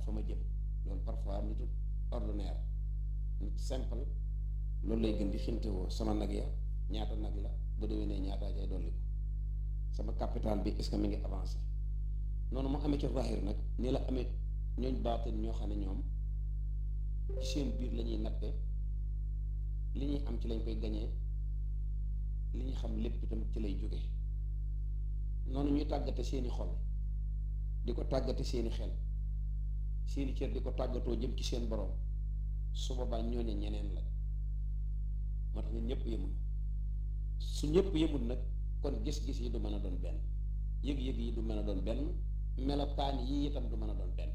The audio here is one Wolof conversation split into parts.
fa ma jëm loolu parfois nitu ordinaire nit simple loolu lay gën di xintewoo sama nag ya ñaata nag la bu déwénee ñaataa cay dolli ko sama capital bi est-ce que mi ngi avancé noonu mu amee ci zahir nag nii la amee ñooñ baatin ñoo xam ne ñoom ci seen biir la ñuy natte li ñuy am ci lañ koy gañee li ñu xam lépp itam ci lay jóge noonu ñuy tàggate seeni xol di ko tàggate seeni xel seeni cër di ko tàggatoo jëm ci seen borom su boobaa ñooñe ñeneen la moo tax ñun ñëpp yëmul su ñëpp yëmul nag kon gis-gis yi du mën a doon benn yëg-yëg yi du mën a doon benn melokaan yi itam du mën a doon benn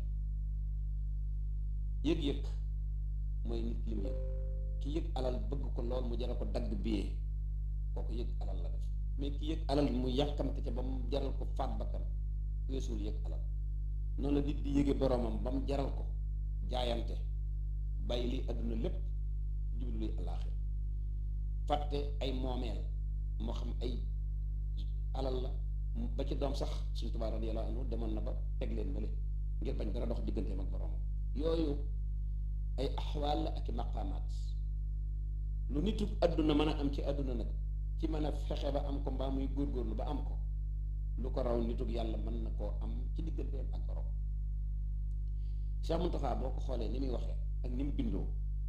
yëg-yëg mooy nit li mu yëg ki yëg alal bëgg ko lool mu jaral ko dagg biyee kooku yëg alal la def mais ki yëg alal mu yàkkamte ca ba mu jaral ko faat bakkan weesuul yëg alal noonu la nit di yëge boromam ba mu jaral ko jaayante bàyyi li àdduna lépp jublu luy alaaxir fàtte ay moomeel moo xam ay alal la ba ci doom sax suñ Tuubaa radiyallaahu anhu demoon na ba teg leen bële ngir bañ dara dox digganteem ak boromam yooyu ay axwaal la ak i maqaamaat lu nitu àdduna mën a am ci àdduna nag ci mën a fexe ba am ko mbaa muy góorgóorlu ba am ko lu ko raw nitug yàlla mën na koo am ci digganteem ak borom Cheikh Mountakha boo ko xoolee ni muy waxee ak ni mu bindoo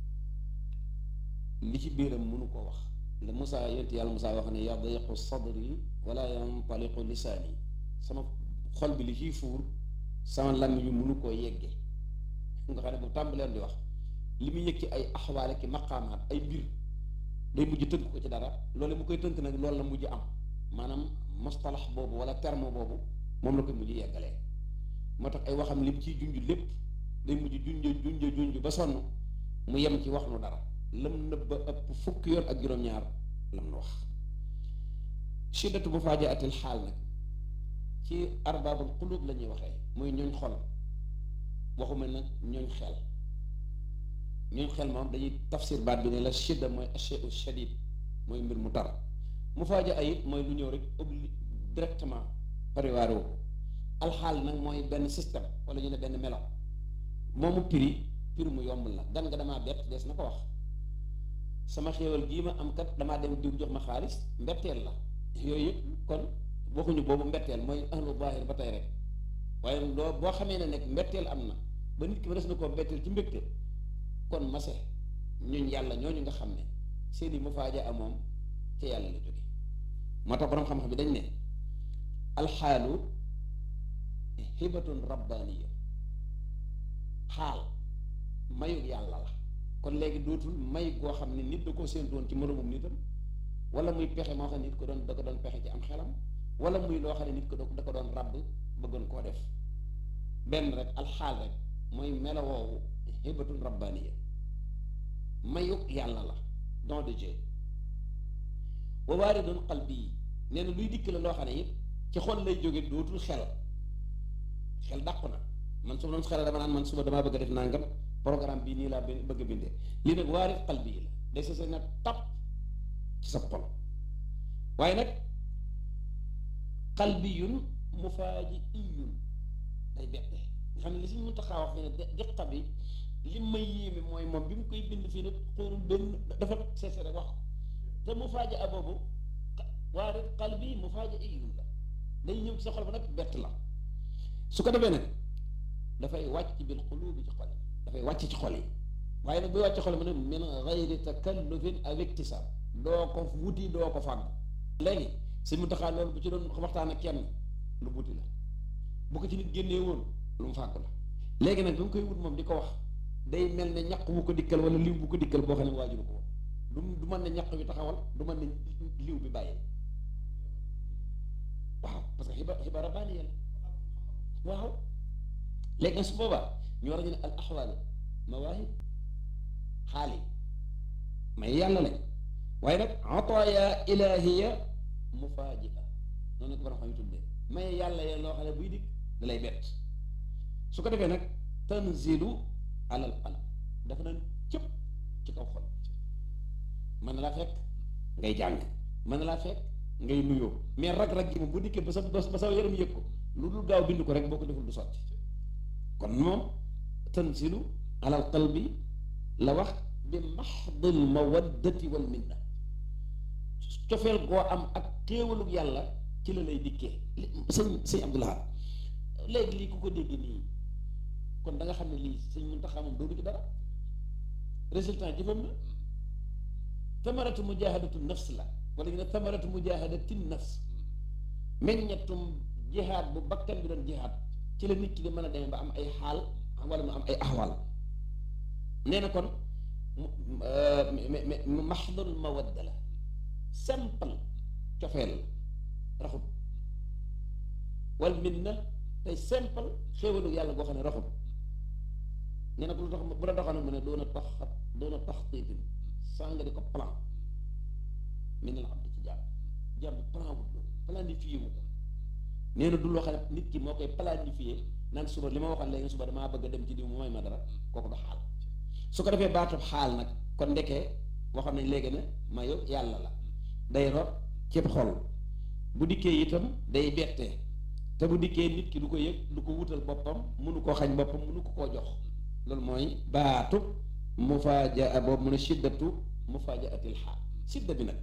li ci biiram mënu koo wax la Moussa yonent yàlla Moussa wax ne yadiqu sadri wala yantaliqu lisaani sama xol bi li ciy fuur sama làmmiñ yu mënu koo yeggee nga xam ne bu tàmbaleen di wax li muy yëg ci ay axwaale ki maqaamaat ay mbir day mujj tënk ko ci dara loolu mu koy tënk nag loolu la mujj am maanaam mustalax boobu wala terme boobu moom la koy mujj yeggalee moo tax ay waxam lim ciy junj lépp day mujj junj junj junj ba sonn mu yem ci wax nu dara lam nëbba ëpp fukki yoon ak juróom-ñaar lam nu wax shiddatu mufaajiatil xaal nag ci arbaabul qulub la ñuy waxee muy ñooñ xol waxuma nag ñooñ xel ñooñ xel moom dañuy tafsir baat bi ne la shidda mooy asheu shadid mooy mbir mu tar mufaaja ayit mooy lu ñëw rek obli directement pariwaare wu alxaal nag mooy benn système wala ñu ne benn melo moomu piri piri mu yomb la gan nga damaa bett dees na ko wax sama xéewal gii ma am kat damaa dem diw jox ma xaalis mbetteel la yooyu yëpp kon waxuñu boobu mbetteel mooy ahlu zaahir ba tey rek waaye loo boo xamee ne nekk mbetteel am na ba nit ki ba des na koo mbetteel ci mbégte kon mase ñuñ yàlla ñooñu nga xam ne seeni mufaaja a moom ca yàlla la jóge moo tax boroom xam-xam bi dañ ne alxaalu hibatun rabbaniya xaal mayug yàlla la kon léegi dootul may goo xam ne nit da koo séentoon ci moroomum nitam wala muy pexe moo xam ne nit ko doon da ko doon pexe ci am xelam wala muy loo xam ne nit ko da ko doon ràbb bëggoon koo def benn rek alxaal rek mooy melo woowu hibatun rabbaniya mayug yàlla la don de Dieu wa waaridun qalbi yi nee na luy dikk la loo xam ne it ci xol lay jóge dootul xel xel dàqu na man su ma doon xel dama naan man suba damaa bëgg a def nangam programme bii nii laa bëgg a bindee lii nag waarid qalbi yi la day sa na tap ci sa xol waaye nag qalbiyun mufaaji'iyun day bette nga xam ne li si mun taxaa wax fi ne diqa bi li may yéeme mooy moom bi mu koy bind fii nag xoolul benn dafa seese rek wax ko te mufaaja a boobu waarid qalbi mufaaji'iyun la day ñëw ci sa xol ba nag bett la su ko defee nag dafay wàcc bil qulubi ci xol yi dafay wàcc ci xol yi waaye nag buy wàcc xol yi mu ne min gayri takallufin aw iktisab doo ko wuti doo ko fàgg léegi si mu taxaa loolu bu ci doon waxtaan ak kenn lu wuti la bu ko ci nit génnee woon lu mu fàgg la léegi nag bi mu koy wut moom di ko wax day mel ne ñaq bu ko dikkal wala liw bu ko dikkal boo xam ne waajuru ko woon du du mën ne ñaq bi taxawal du mën ne liw bi bàyyi waaw parce que xibaar xibaar rabbaaniya la waaw léegi nag su boobaa ñu war a ñu ne al axwaal mawaahib xaali may yàlla lañ waaye nag ataaya ilaahiya mufaaji'a noonu ko borom xam yu tuddee may yàlla ya loo xam ne buy dikk da lay bett su ko defee nag tanzilu alal qalb dafa naan cëpp ci kaw xol mën na laa fekk ngay jàng mën na laa fekk ngay nuyoo mais rag-rag gi moom bu dikkee ba sa ba sa yaram yëg ko lu dul gaaw bind ko rek boo ko deful du sotti kon moom tanzilu ala al qalbi la wax bi maxdil mawaddati wal minna cofeel goo am ak xéewalug yàlla ci la lay dikkee sëñ sëñ Abdoulaye léegi lii ku ko dégg nii kon da nga xam ne lii sëñ Muntaxa moom doodu ci dara résultat jëfam la tamaratu mujahadatu nafs la wala ñu ne tamaratu mujahadati nafs meññetum jihaad bu bakkan bi doon jihaad ci la nit ki di mën a demee ba am ay xaal wala mu am ay axwal nee na kon mu maxdul mawadda la simple cofeel raxut wal min na tey simple xéewalu yàlla goo xam ne raxut nee na bu la bu la doxoon mu ne doon a tax doon a tax tiitin saa nga di ko plan min na la abdi ci jàmm jàmm plan wut loolu planifié wu ko nee na du loo xam ne nit ki moo koy planifié naan suba li ma waxoon léegi suba damaa bëgg a dem ci diw mu may ma dara kooku du xaal su ko defee baatub xaal nag kon ndekee waxoon nañ léegi ne mayu yàlla la day rot cib xol bu dikkee itam day bettee te bu dikkee nit ki du ko yëg du ko wutal boppam mënu koo xañ boppam mënu ko koo jox loolu mooy baatub mufaaja boobu mu ne shiddatu mufaajatil xaal sidda bi nag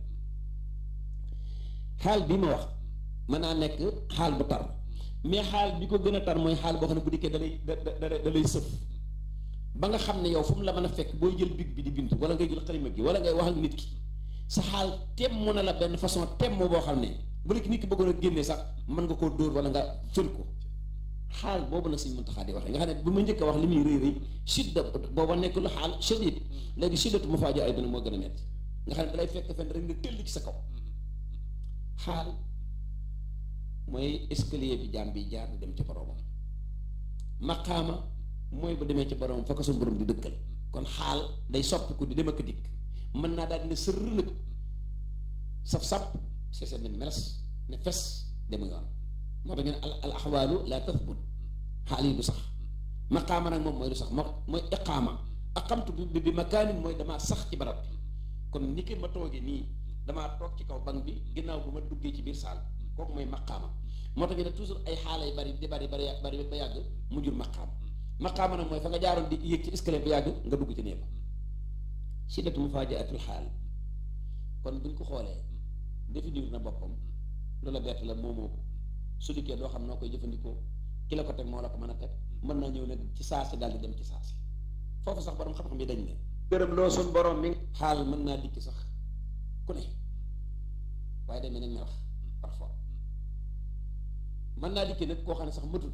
xaal bi ma wax mën naa nekk xaal bu tar mais xaal bi ko gën a tar mooy xaal boo xam ne bu dikkee da lay da da da lay sëf ba nga xam ne yow fu mu la mën a fekk booy jël big bi di bind wala ngay jël xalima gi wala ngay wax ak nit ki sa xaal temm na la benn façon temm boo xam ne bu la nit ki bëggoon a génnee sax mën nga koo dóor wala nga fël ko xaal boobu la Sëñ Muntaxa di waxee nga xam ne bu ma njëkk a wax li muy rëy rëy sidda booba nekk lu xaal shadid léegi siddatu mu faajo ay dina moo gën a metti nga xam ne dalay fekk fenn rek nga tëll ci sa kaw xaal mooy escalier bi jaam bi jaar di dem ci boroomam maqaama mooy bu demee ci boroomam fa ko suñu borom di dëkkal kon xaal day soppi ko di dem ak dikk mën naa daal di ne sërr nag saf sap c'est ne meles ne fes dem yoon moo tax ñu ne al axwaalu la tathbut xaal yi du sax maqaama nag moom mooy du sax moo mooy iqaama aqamtu bi bi makaanin mooy damaa sax ci barab bi kon ni ki ma toogee nii damaa toog ci kaw banc bi ginnaaw bu ma duggee ci biir saal kooku mooy maqaama moo tax ñu ne toujours ay xaala yu bari di bari bari bari ba yàgg mu jur maqaama maqaama nag mooy fa nga jaaroon di yéeg ci escalier ba yàgg nga dugg ci néeg shiddatu mufaajiatul xaal kon buñ ko xoolee définir na boppam loola bett la moomoo ko su dikkee doo xam noo koy jëfandikoo ki la ko teg moo la ko mën a teg mën naa ñëw ne ci saasi daal di dem ci saasi foofu sax borom xam-xam yi dañ ne gërëm loo suñ borom mi xaal mën naa dikki sax ku ne waaye day mel ne melax parfois mën naa dikki nag koo xam ne sax matul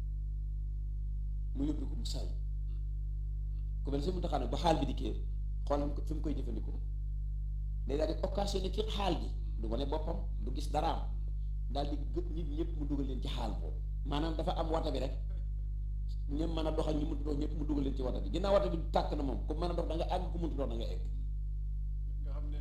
mu yóbbu ko mu saay ku mel si mu taxaw ne ba xaal bi dikkee xool fi mu koy jëfandikoo day daal di occasionné ci xaal bi du wane boppam du gis daraam daal di gët nit ñëpp mu dugal leen ci xaal boobu maanaam dafa am wata bi rek ñoom mën a dox ak ñu mënut dox ñëpp mu dugal leen ci wata bi ginnaaw wata bi tàkk na moom ku mën a dox da nga àgg ku mënut dox da nga egg. nga xam ne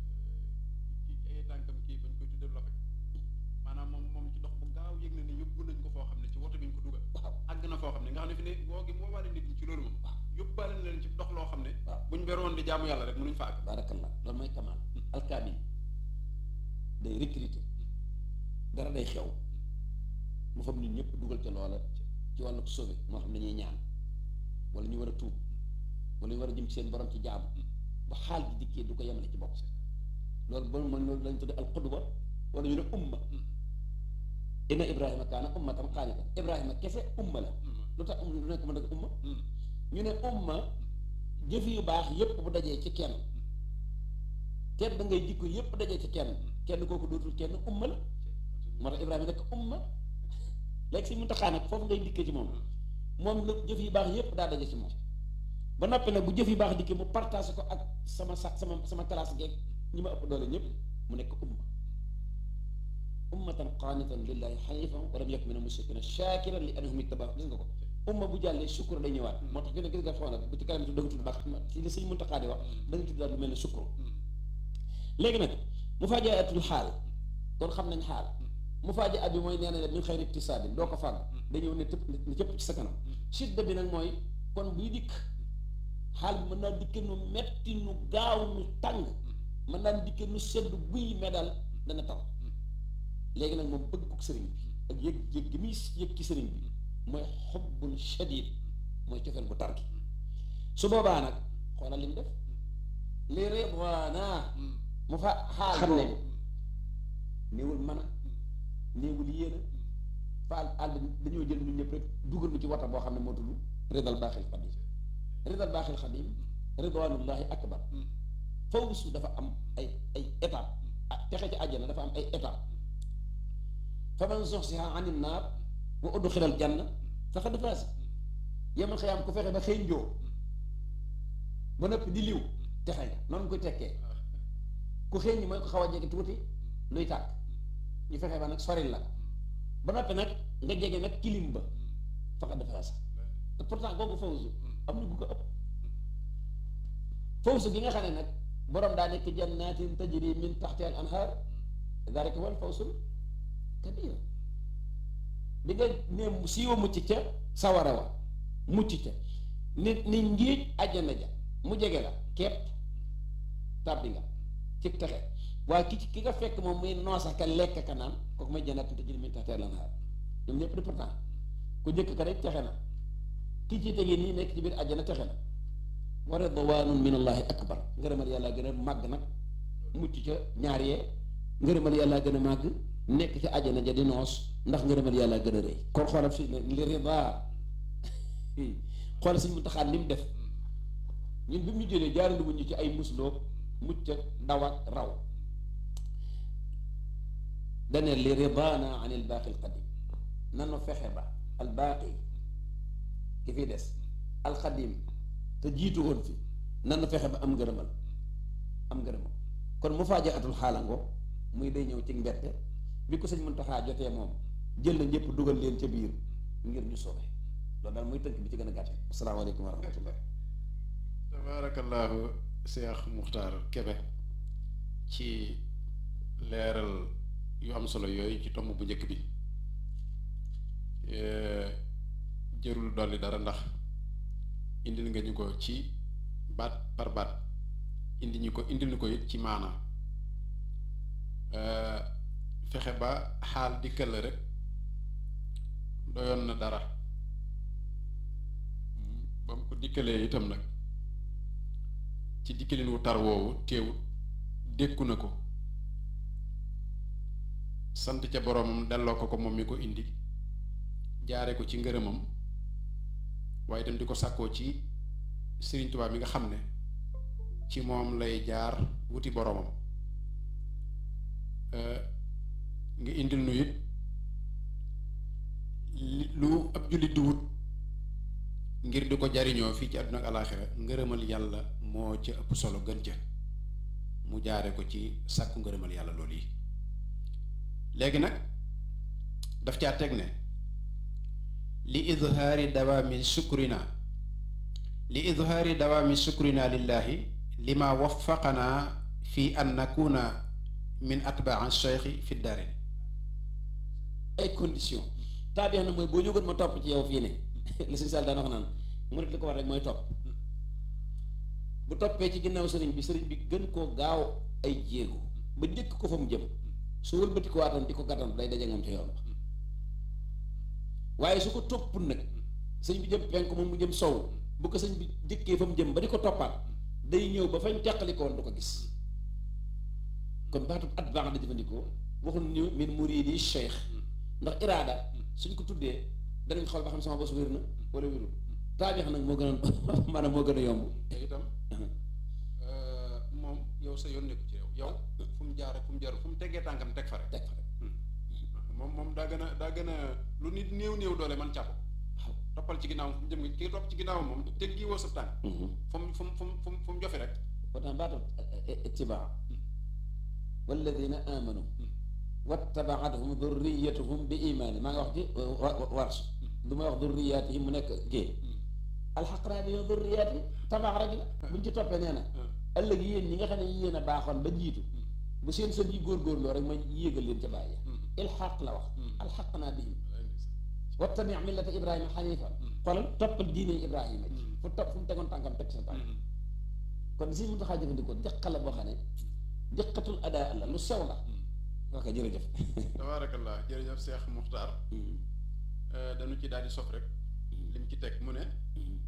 kii ay tànkam kii bañ koy tuddee loxo maanaam moom moom ci dox bu gaaw yëg na ne yóbbu nañ ko foo xam ne ci woto bi ñu ko dugal. waaw àgg na foo xam ne nga xam ne fi ne boo gi moo waale nit ñi ci loolu moom. waaw yóbbaale na leen ci dox loo xam ne. waaw buñ beroon di jaamu yàlla rek mënuñ fa àgg. baarakallah loolu mooy kamal alkaamil day recruter dara day xew mu fam nit ñëpp dugal ca loola ci wàllu sauvé moo xam ne ñuy ñaan wala ñu war a tuub wala ñu war a jëm ci seen borom ci jaamu ba xaal bi dikkee du ko yemale ci bopp loolu ba mooy loolu lañ tudde al qudwa wala ñu ne umma inna ibrahima kaana ummatan qaanitan ibrahima kese umma la lu tax lu nekk mën a umma ñu ne umma jëf yu baax yépp bu dajee ci kenn teet da ngay jikko yépp dajee ci kenn kenn kooku dootul kenn umma la moo tax ibrahima nekk umma léegi si mu taxaa nag foofu ngay dikkee ci moom moom la jëf yu baax yépp daa daje ci moom ba noppi nag bu jëf yu baax dikkee mu partage ko ak sama sa sama sama classe geeg ñi ma ëpp doole ñëpp mu nekk umma ummatan qaanitan lillahi xanifan wa lam yakun mina mushrikiina shaakiran li anhum ittabaa gis nga ko umma bu jàllee sukkur day ñëwaat moo tax gën a gis nga xoolal bu ci kanam tudd da nga tudd baax ci li sëñ Muntaxaa di wax da nga tudd daal lu mel ne sukkur léegi nag mu faajaatul xaal kon xam nañ xaal mu faajaa bi mooy nee na min xayri iktisaabin doo ko fàgg dañëw ne tëpp ne cëpp ci sa kanam sidda bi nag mooy kon buy dikk xaal bi mën naa dikke nu metti nu gaaw nu tàng mën naa dikke nu sedd buy medal dana taw léegi nag moom bëgg ko sëriñ bi ak yëg yëg gi muy yëg ci sëriñ bi mooy xobbun shadid mooy cofeel bu tar gi su boobaa nag xoolal li mu def li ridwaana mu fa xaal xam ne néewul mën a néewul yéena faal àll dañoo jël ñun ñëpp rek dugal nu ci wata boo xam ne moo tudd ridal baaxil xadim ridal baaxil xadim ridwanullahi akbar fawsu dafa am ay ay étape ah texe ci àjjana dafa am ay étape fa man zuhziha anin naar wa udxilal janna faqad faaz yemal xiyaam ku fexe ba xëy njoo ba noppi di liw texe nga noonu koy tekkee ku xëy ñi mooy ko xaw a jege tuuti luy tàkk ñu fexe ba nag soril la ba noppi nag nga jege nag kilim ba faqad faaz te pourtant kooku fawsu am na ku ko ëpp fawsu gi nga xam ne nag borom daa nekk jannatin tajri min taxti al anhar dalika wal fawsul kabir bi nga ne siiwa mucc ca sawara wa mucc ca nit ni ngiij àjjana ja mu jege la kepp tàbbi nga ci texe waaye ki ki nga fekk moom muy noosa ka lekk ka naan kooku may jannatin tajri min taxti al anhar ñoom ñëpp di pourtant ku njëkk ka rek texe na ki ci tege nii nekk ci biir àjjana texe na wa ridwaanun min allahi akbar ngërëmal yàlla gën a màgg nag mucc ca ñaar yee ngërëmal yàlla gën a màgg nekk ci àjjana ja di noos ndax ngërëmal yàlla gën a rëy kon xoolal fii ne li ridaa xoolal suñ mu taxaat li mu def ñun bi mu ñu jëlee jaarandi wuñ ñu ci ay musloo mucc ak daw ak raw dane li ridaana an il baaqi al qadim nanu fexe ba al baaqi ki fi des al qadim te jiitu woon fi nanu fexe ba am ngërëmal am ngërëmal kon mu faaja atul xaalango muy day ñëw ci mbette bi ko sëñ Muntaxa jotee moom jël na ñëpp dugal leen ca biir ngir ñu soobee loolu daal muy tënk bi ci gën a gàtte asalaamaaleykum wa rahmatullah tabaarakallaahu Cheikh Muxtaar Kebe ci leeral yu am solo yooyu ci tomb bu njëkk bi jërul dolli dara ndax indil nga ñu ko ci baat par baat indi ñu ko indil ñu ko it ci maana fexe ba xaal dikkal la rek doyoon na dara ba mu ko dikkalee itam nag ci dikkalin wu tar woowu teewut dékku na ko sant ca boroomam delloo ko ko moom mi ko indi jaare ko ci ngërëmam waaye itam di ko sàkkoo ci Sëriñ Tuubaa mi nga xam ne ci moom lay jaar wuti boroomam nga indil nu it lu ab jullit di wut ngir di ko jariñoo fii ci àdduna ak alaaxira ngërëmal yàlla moo ca ëpp solo gën ca mu jaare ko ci sàkku ngërëmal yàlla loolu yi léegi nag daf caa teg ne li idhaari dawaami sukrina li idhaari dawaami sukrina lillahi lima waffaqanaa fi an nakuna min atbaa cheikhi fi darin ay condition taabix na mooy boo jógoon ma topp ci yow fii ne li sëñ Sall daan wax naan mu li ko war rek mooy topp bu toppee ci ginnaaw sëriñ bi sëriñ bi gën koo gaaw ay jéego ba njëkk ko fa mu jëm su wëlbati ko waatam di ko gàttan day daje ngam ci yoon ba waaye su ko topp nag sëñ bi jëm penk moom mu jëm sow bu ko sëñ bi jëkkee fa mu jëm ba di ko toppaat day ñëw ba fañ teqalikoon du ko gis kon baatu at baax da jëfandikoo waxul ñu min muridi cheikh ndax iraada suñ ko tuddee danañ xool ba xam sama bos wér na wala wérul taabix nag moo gën a maanaam moo gën a yomb te itam moom yow sa yoon nekku ci yow yow fu mu jaar fu mu jaar fu mu teggee tànkam teg fa rek teg fa rek moom moom daa gën a daa gën a lu nit néew néew doole man càpp waaw toppal ci ginnaaw fu mu jëm ki topp ci ginnaaw moom teggi woo sa tànk fu mu fu mu fu mu fu mu fu mu jofe rek pourtant baatu ittibaa walladina amanu wattabaatuhum durriyatuhum bi imaani maa nga wax ci wars du ma wax durriyaatihim mu nekk kii alxaqraa bi yow durriyaati tabax rek la buñ ci toppee nee na ëllëg yéen ñi nga xam ne yéen a baaxoon ba jiitu bu seen sën yi góorgóorloo rek ma yéegal leen ca bàyyi ilxaq la wax alxaq naa bihim wattabi millata ibrahima xanifa xoolal toppal diine ibrahima ji fu topp fu mu tegoon tànkam teg sa tànk kon si mu taxaa jëfandikoo jëqa la boo xam ne jëqatul adaa la lu sew la ok jërëjëf tabaarakallah jërëjëf Cheikh Muxtaar dañu ci daal di sof rek lim ci teg mu ne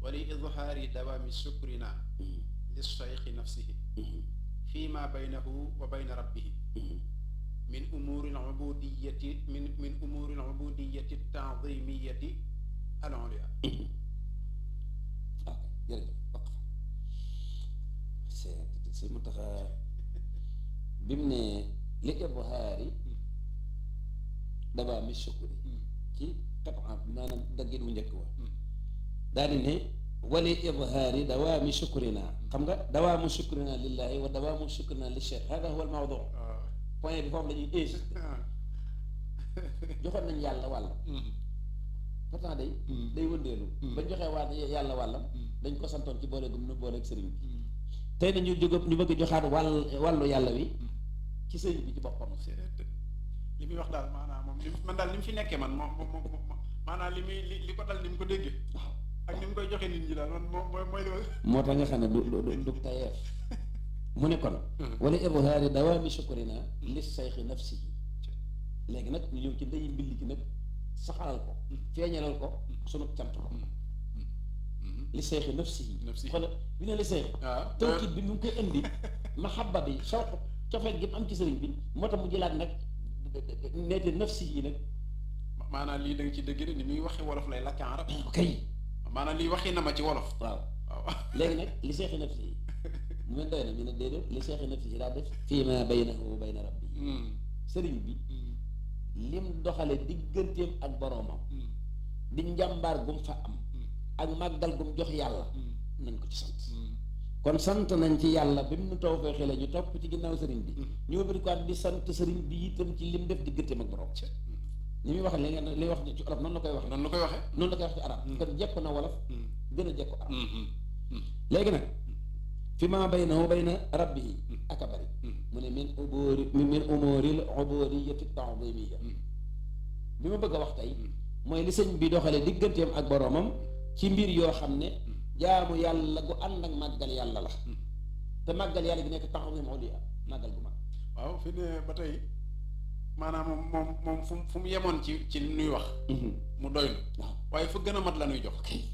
wali idhaari dawaami sukrina lilseyxi nafsihi fi ma baynahu wa bayna rabbihi min umuuri alubudiyati min min umuuri alubudiyati taadimiyati al-ulya ok jërëjëf waqf c'est c'est mu tax bi mu ne li ibhaari dawaami sukri ci xetam maanaam daggit mu njëkk wa daal di ne wali ibhaari dawaami sukrina xam nga dawaamu sukrina lillahi wa dawaamu sukrina li cheikh hada huwa al mawdu point bi foofu la ñuy insisté joxoon nañ yàlla wàll pourtant day day wëndeelu bañ joxee waa yàlla wàllam dañ ko santoon ci boole gum nu boole ak sëriñ bi tey na ñu jóg ñu bëgg joxaat wàll wàllu yàlla wi ci sëriñ bi ci boppam li muy wax daal maanaam moom li man daal li mu fi nekkee man moom moom moom maanaam li muy li li ko dal ni mu ko déggee waaw ak ni mu koy joxe nit ñi daal man moom mooy mooy li ma moo tax nga xam ne du du du tayeef mu ne kon wala ibhaari dawaami sukrina li sayxi nafsihi léegi nag ñu ñëw ci ndeyi mbill gi nag saxalal ko feeñalal ko sunu cant ko li sayxi nafsihi Nafsihi. xoolal bi ne li sayxi waaw tawkit bi mu ngi koy indi mahabba bi sawq cofeel gi mu am ci sëriñ bi moo tax mu jëlaat nag neete nafsihi nag maanaam lii da nga ci dégg ni muy waxi wolof lay lakk arab kay maanaam lii waxi na ma ci wolof waaw waaw léegi nag li seexi nafsihi mu mel doy na ñu ne déedéet li seexi nafsihi daa def fii ma baynahu wa bayna rabbi sëriñ bi lim doxale digganteem ak boroomam di njàmbaar gum fa am ak màggal gum jox yàlla nañ ko ci sant kon sant nañ ci yàlla bi mu nu taw fee xele ñu topp ci ginnaaw sëriñ bi ñu wëbati ko di sant sëriñ bi itam ci lim def digganteem ak boroom ni muy wax li ngeen li wax ci arab noonu la koy wax noonu la koy waxee noonu la koy wax ci arab kon jekk na wolof gën a jekk arab léegi nag fi ma baynahu bayna rabbihi aka bari mu ne min ubóori min umóoril ubóoriyati taadimiya bi ma bëgg a wax tey mooy li sëñ bi doxale digganteem ak boroomam ci mbir yoo xam ne jaamu yàlla gu ànd ak màggal yàlla la te màggal yàlla gi nekk taxawim uliya màggal gu mag waaw fi ne ba tey maanaam moom moom moom fu mu fu mu yemoon ci ci li nuy wax mu doylu waaw waaye fu gën a mat la nuy jox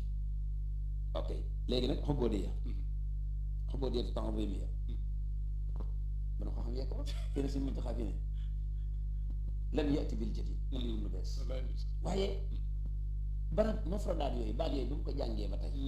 ok léegi nag xubóodiya xubóodiya te taxawimiya bana ko xam yee ko kenn si muñ taxaa fi ne lam yati bil jadid indi lu bees waaye barab mafradaat yooyu baat yooyu bi mu ko jàngee ba tey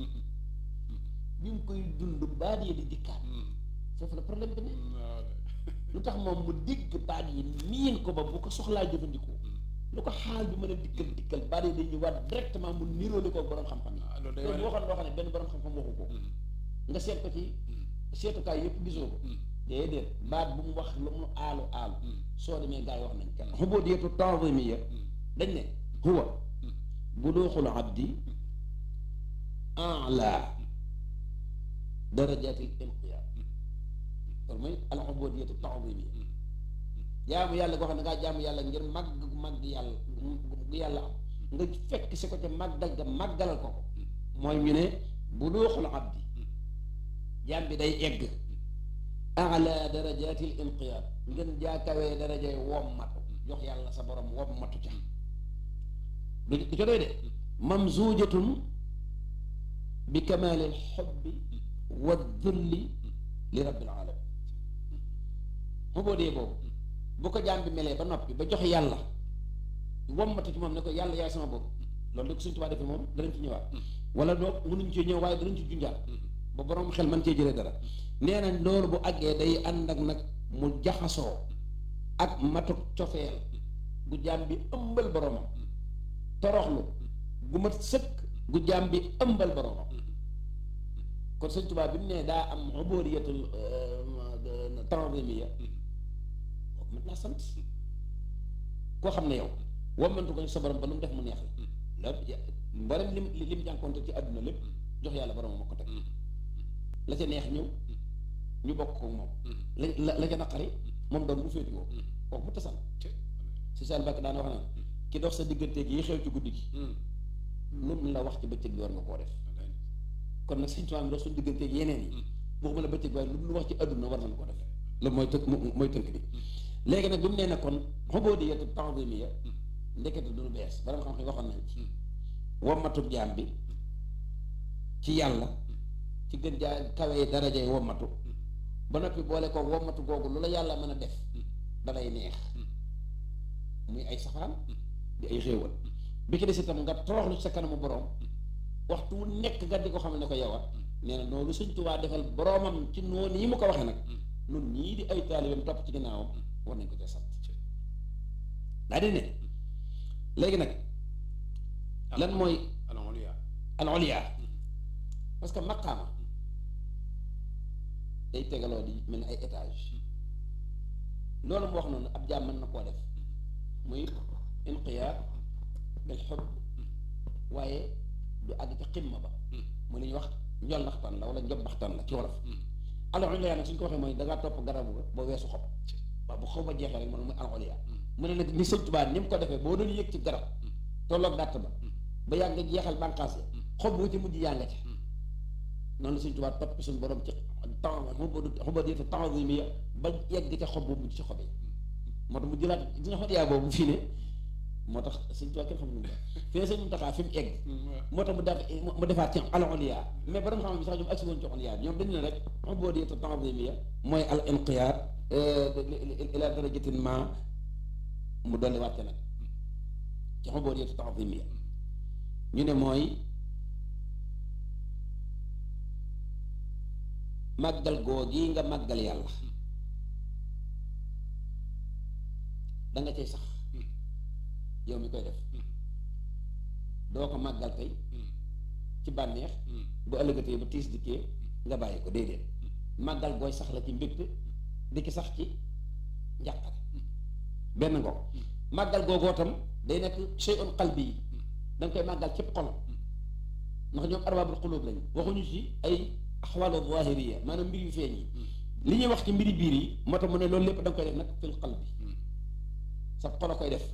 bi mu koy dund baat yi di dikkaat foofu la problème bi ne lu tax moom mu digg baat yi miin ko ba bu ko soxlaa jëfandikoo lu ko xaal bi mën a dikkal dikkal baat yi dañuy waat directement mu niroole ko borom xam-xam ah loolu yi day te wane waxoon loo xam ne benn borom xam-xam waxu ko nga seet ko ci seetukaay yëpp gisoo ko déedéet baat bu mu wax lu mu aalu aalu soo demee gaa yi wax nañ kenn xubóodiyatu taadimiya dañ ne huwa buluuxul abdi ala darajatil inqiyaad loolu mooy al ubudiyatu taadimiya jaamu yàlla goo xam ne ngaa jaamu yàlla ngir màgg gu màgg yàlla gu yàlla am nga fekk si ko ca màggal ga màggalal ko ko mooy ñu ne buluuxul abdi jaam bi day egg ala darajatil inqiyaad ngeen jaakawee darajay wommatu jox yàlla sa borom wommatu ca du du ca doy de mamzuujatun bi kamaalil xubbi wa dulli li rabbil alamin mu boo dee boobu bu ko jaam bi melee ba noppi ba jox yàlla wommatu ci moom ne ko yàlla yaay sama bopp loolu da ko suñu tubaab defee moom danañ ci ñëwaat wala doo mënuñ ci ñëw waaye danañ ci junjaat ba borom xel man cee jëlee dara nee nañ loolu bu àggee day ànd ak nag mu jaxasoo ak matuk cofeel gu jaam bi ëmbal boromam toroxlu gu mat sëkk gu jaam bi ëmbal boromam kon sëñ Tuubaa bi mu nee daa am ubóoriyatul taadimiya kooku mat naa sant koo xam ne yow wammantu ko sa borom ba lu mu def mu neex la la mboolem lim lim jànkoonte ci àdduna lépp jox yàlla boromam ma ko teg la ca neex ñëw ñu bokk ko moom la la la ca naqari moom doon mu féetiwoo kooku mu tasal si sal bakk daan wax naan ki dox sa digganteeg yi xew ci guddi gi lu mu la wax ci bëccëg bi war nga koo def kon nag sëñ Tuubaa mi dox suñu digganteeg yeneen yi waxuma la bëccëg waaye lu mu wax ci àdduna war nañ ko def loolu mooy tënk mooy tënk bi léegi nag bi mu nee na kon ubudiyatu ta'zimiyya ndekete du lu bees borom xam-xam waxoon nañ ci wommatub jaam bi ci yàlla ci gën jaa kawee darajay wommatu ba noppi boole ko wommatu googu lu la yàlla mën a def dalay neex muy ay safaan di ay xéewal bi ki des itam nga toroxlu sa kanamu borom waxtu wu nekk nga di ko xam ne ko yow a nee na noonu Sëñ Tuubaa defal boromam ci noonu yi mu ko waxee nag nun ñii di ay taalibeem topp ci ginnaawam war nañ ko ca sant daa di ne léegi nag lan mooy al ulya parce que maqaama day tegaloo di mel ni ay étage loolu mu wax noonu ab jaam mën na koo def muy inqiyaad bil xubb waaye du àgg ci ximma ba mu li ñuy wax njol naxtaan la wala njob baxtaan la ci wolof al ulya nag suñ ko waxee mooy dangaa topp garabu ga ba weesu xob waaw bu xob ba jeexee rek moom muy al ulya mu ne nag ni Sëñ Tuubaa ni mu ko defee boo doon yëg ci garab tolloog dàtt ba ba yàgg nga jeexal bànqaas ya xob bu ci mujj yaa nga ca noonu la Sëñ Tuubaa topp suñu borom ci temps xuba di temps bi mi ba yegg ca xob bu mujj ci xob yi moo tax mu jëlaat di nga xot yaa boobu fii ne moo tax Sëñ Tuubaa kenn xam nu mu fi ne Sëñ Muntaxaa fi mu egg moo tax mu def mu defaat ci al ulya mais borom xam bi sax ñoom agsi woon ci ulya ñoom dañu ne rek xuba di temps bi mi mooy al inqiyaad ila darajatin ma mu dolli wàcce nag ci xobóot yëtu ta'zimiya ñu ne mooy màggal googi nga màggal yàlla da nga cay sax yow mi koy def doo ko màggal tey ci bànneex bu ëllëgatee bu tiis dikkee nga bàyyi ko déedéet màggal gooy sax la ci mbégte di ki sax ci njàqare benn ngoog màggal googoo tam day nekk shay'un qalbi yi da nga koy màggal cëpp xol ndax ñoom arbaabul qulub lañu waxuñu ci ay axwaalu zahiriya maanaam mbir yu feeñ yi li ñuy wax ci mbiri biir yi moo tax mu ne loolu lépp da nga koy def nag fil qalbi sa xol a koy def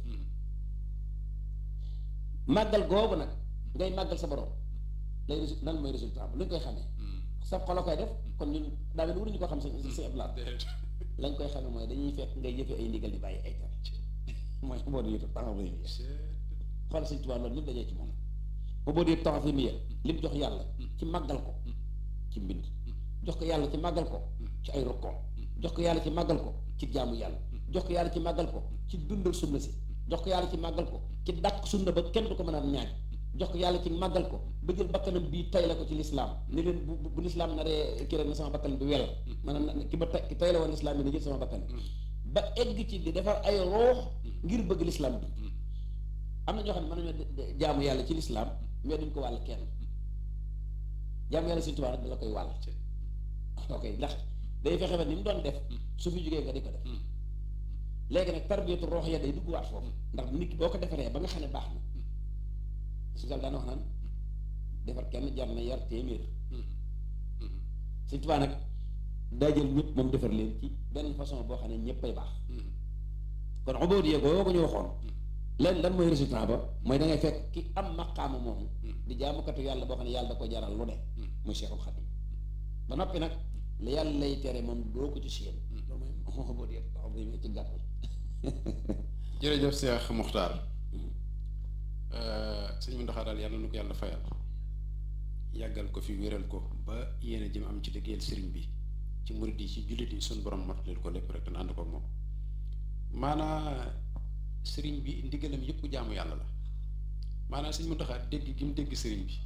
màggal googu nag ngay màggal sa borom lay lan mooy résultat bi lu ñu koy xamee sa xol a koy def kon ñun daa mel ni waruñu ko xam sa sa eblaat lañ koy xamee mooy dañuy fekk ngay jëfe ay ndigal di bàyyi ay tere mooy xubóot yi ta'zimiya xool Sëñ Tuubaa loolu lépp dajee ci moom xubóot yi ta'zimiya lim jox yàlla ci màggal ko ci mbind jox ko yàlla ci màggal ko ci ay rukkoon jox ko yàlla ci màggal ko ci jaamu yàlla jox ko yàlla ci màggal ko ci dundal sunna si jox ko yàlla ci màggal ko ci dàq sunna ba kenn du ko mën a ñaaj jox ko yàlla ci màggal ko ba jël bakkanam bii tay la ko ci lislaam ni leen bu bu lislaam naree kii rek na sama bakkan bi wel maanaam ki ba tay ki tay la woon lislaam bi na jël sama bakkan ba egg ci di defar ay roox ngir bëgg lislaam bi am na ñoo xam ne mën nañoo jaamu yàlla ci lislaam mais duñ ko wàll kenn jaamu yàlla Sëñ Tuubaa nag da la koy wàll ok ndax day fexe ba ni mu doon def su fi jógee nga di ko def léegi nag tarbiyatu roox ya day dugg waat foofu ndax nit ki boo ko defaree ba nga xam ne baax na su daan wax naan defar kenn jar na yar téeméer Sëñ Tuubaa nag daa jël ñëpp moom defar leen ci benn façon boo xam ne ñëppay baax kon ubuudiyya googu ko ñu waxoon leen lan mooy résultat ba mooy da ngay fekk ki am maqaama moomu di jaamukatu yàlla boo xam ne yàlla da ko jaral lu ne muy Seexul Xadiim ba noppi nag li yàlla lay tere moom doo ko ci siyam loolu mooy ubuudiyya ta'ziim ci gàttal jërëjëf Cheikh Muxtaar sëñ Muntaxa daal yàlla na ko yàlla fayal yàggal ko fi wéral ko ba yéene jëm am ci liggéeyal sëriñ bi ci murid yi ci jullit yi suñ borom motaleel ko lépp rek te ànd ko moom maanaa sëriñ bi ndigalam yëpp jaamu yàlla la maanaa sëñ Muntaxa dégg gi mu dégg sëriñ bi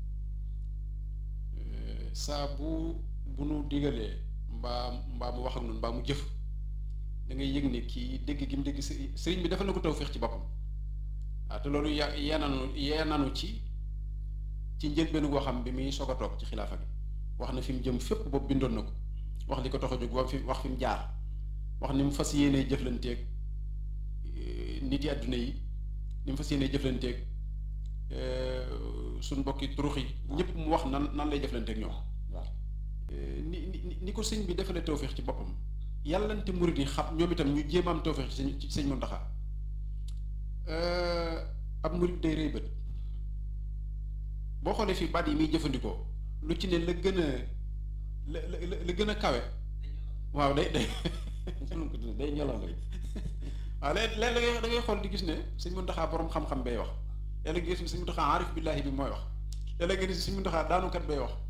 saa bu bu nu digalee mbaa mbaa mu wax ak nun mbaa mu jëf da ngay yëg ne kii dégg gi mu dégg sëriñ bi defal na ko tawféex ci boppam waaw te loolu ya yeenanu yeenanu ci ci njëlbéenu goo xam bi muy soog a toog ci xilaafa gi wax na fi mu jëm fépp boobu bindoon na ko wax li ko tax a jóg wax fi wax fi mu jaar wax ni mu fas yéenee jëflanteeg nit yi àdduna yi ni mu fas yéenee jëflanteeg suñ mbokki turux yi ñëpp mu wax nan nan lay jëflanteeg ñoom waaw ni ni ni ko sëñ bi defalee tawféex ci boppam yàllante murid yi xam ñoom itam ñu jéem am tawféex ci sëñ ci sëñ Muntaxa ab murid day rëy bët boo xoolee fii baat yi muy jëfandikoo lu ci ne la gën a la la la gën a kawe waaw day day day ñolal rek waaw léeg léeg da ngay da ngay xool di gis ne sëñ Muntaxa borom xam-xam bay wax léeg-léeg gis ne sëñ Muntaxa aarif billaahi bi mooy wax yàlla nga ni si mu ndoxaa daanukat bay wax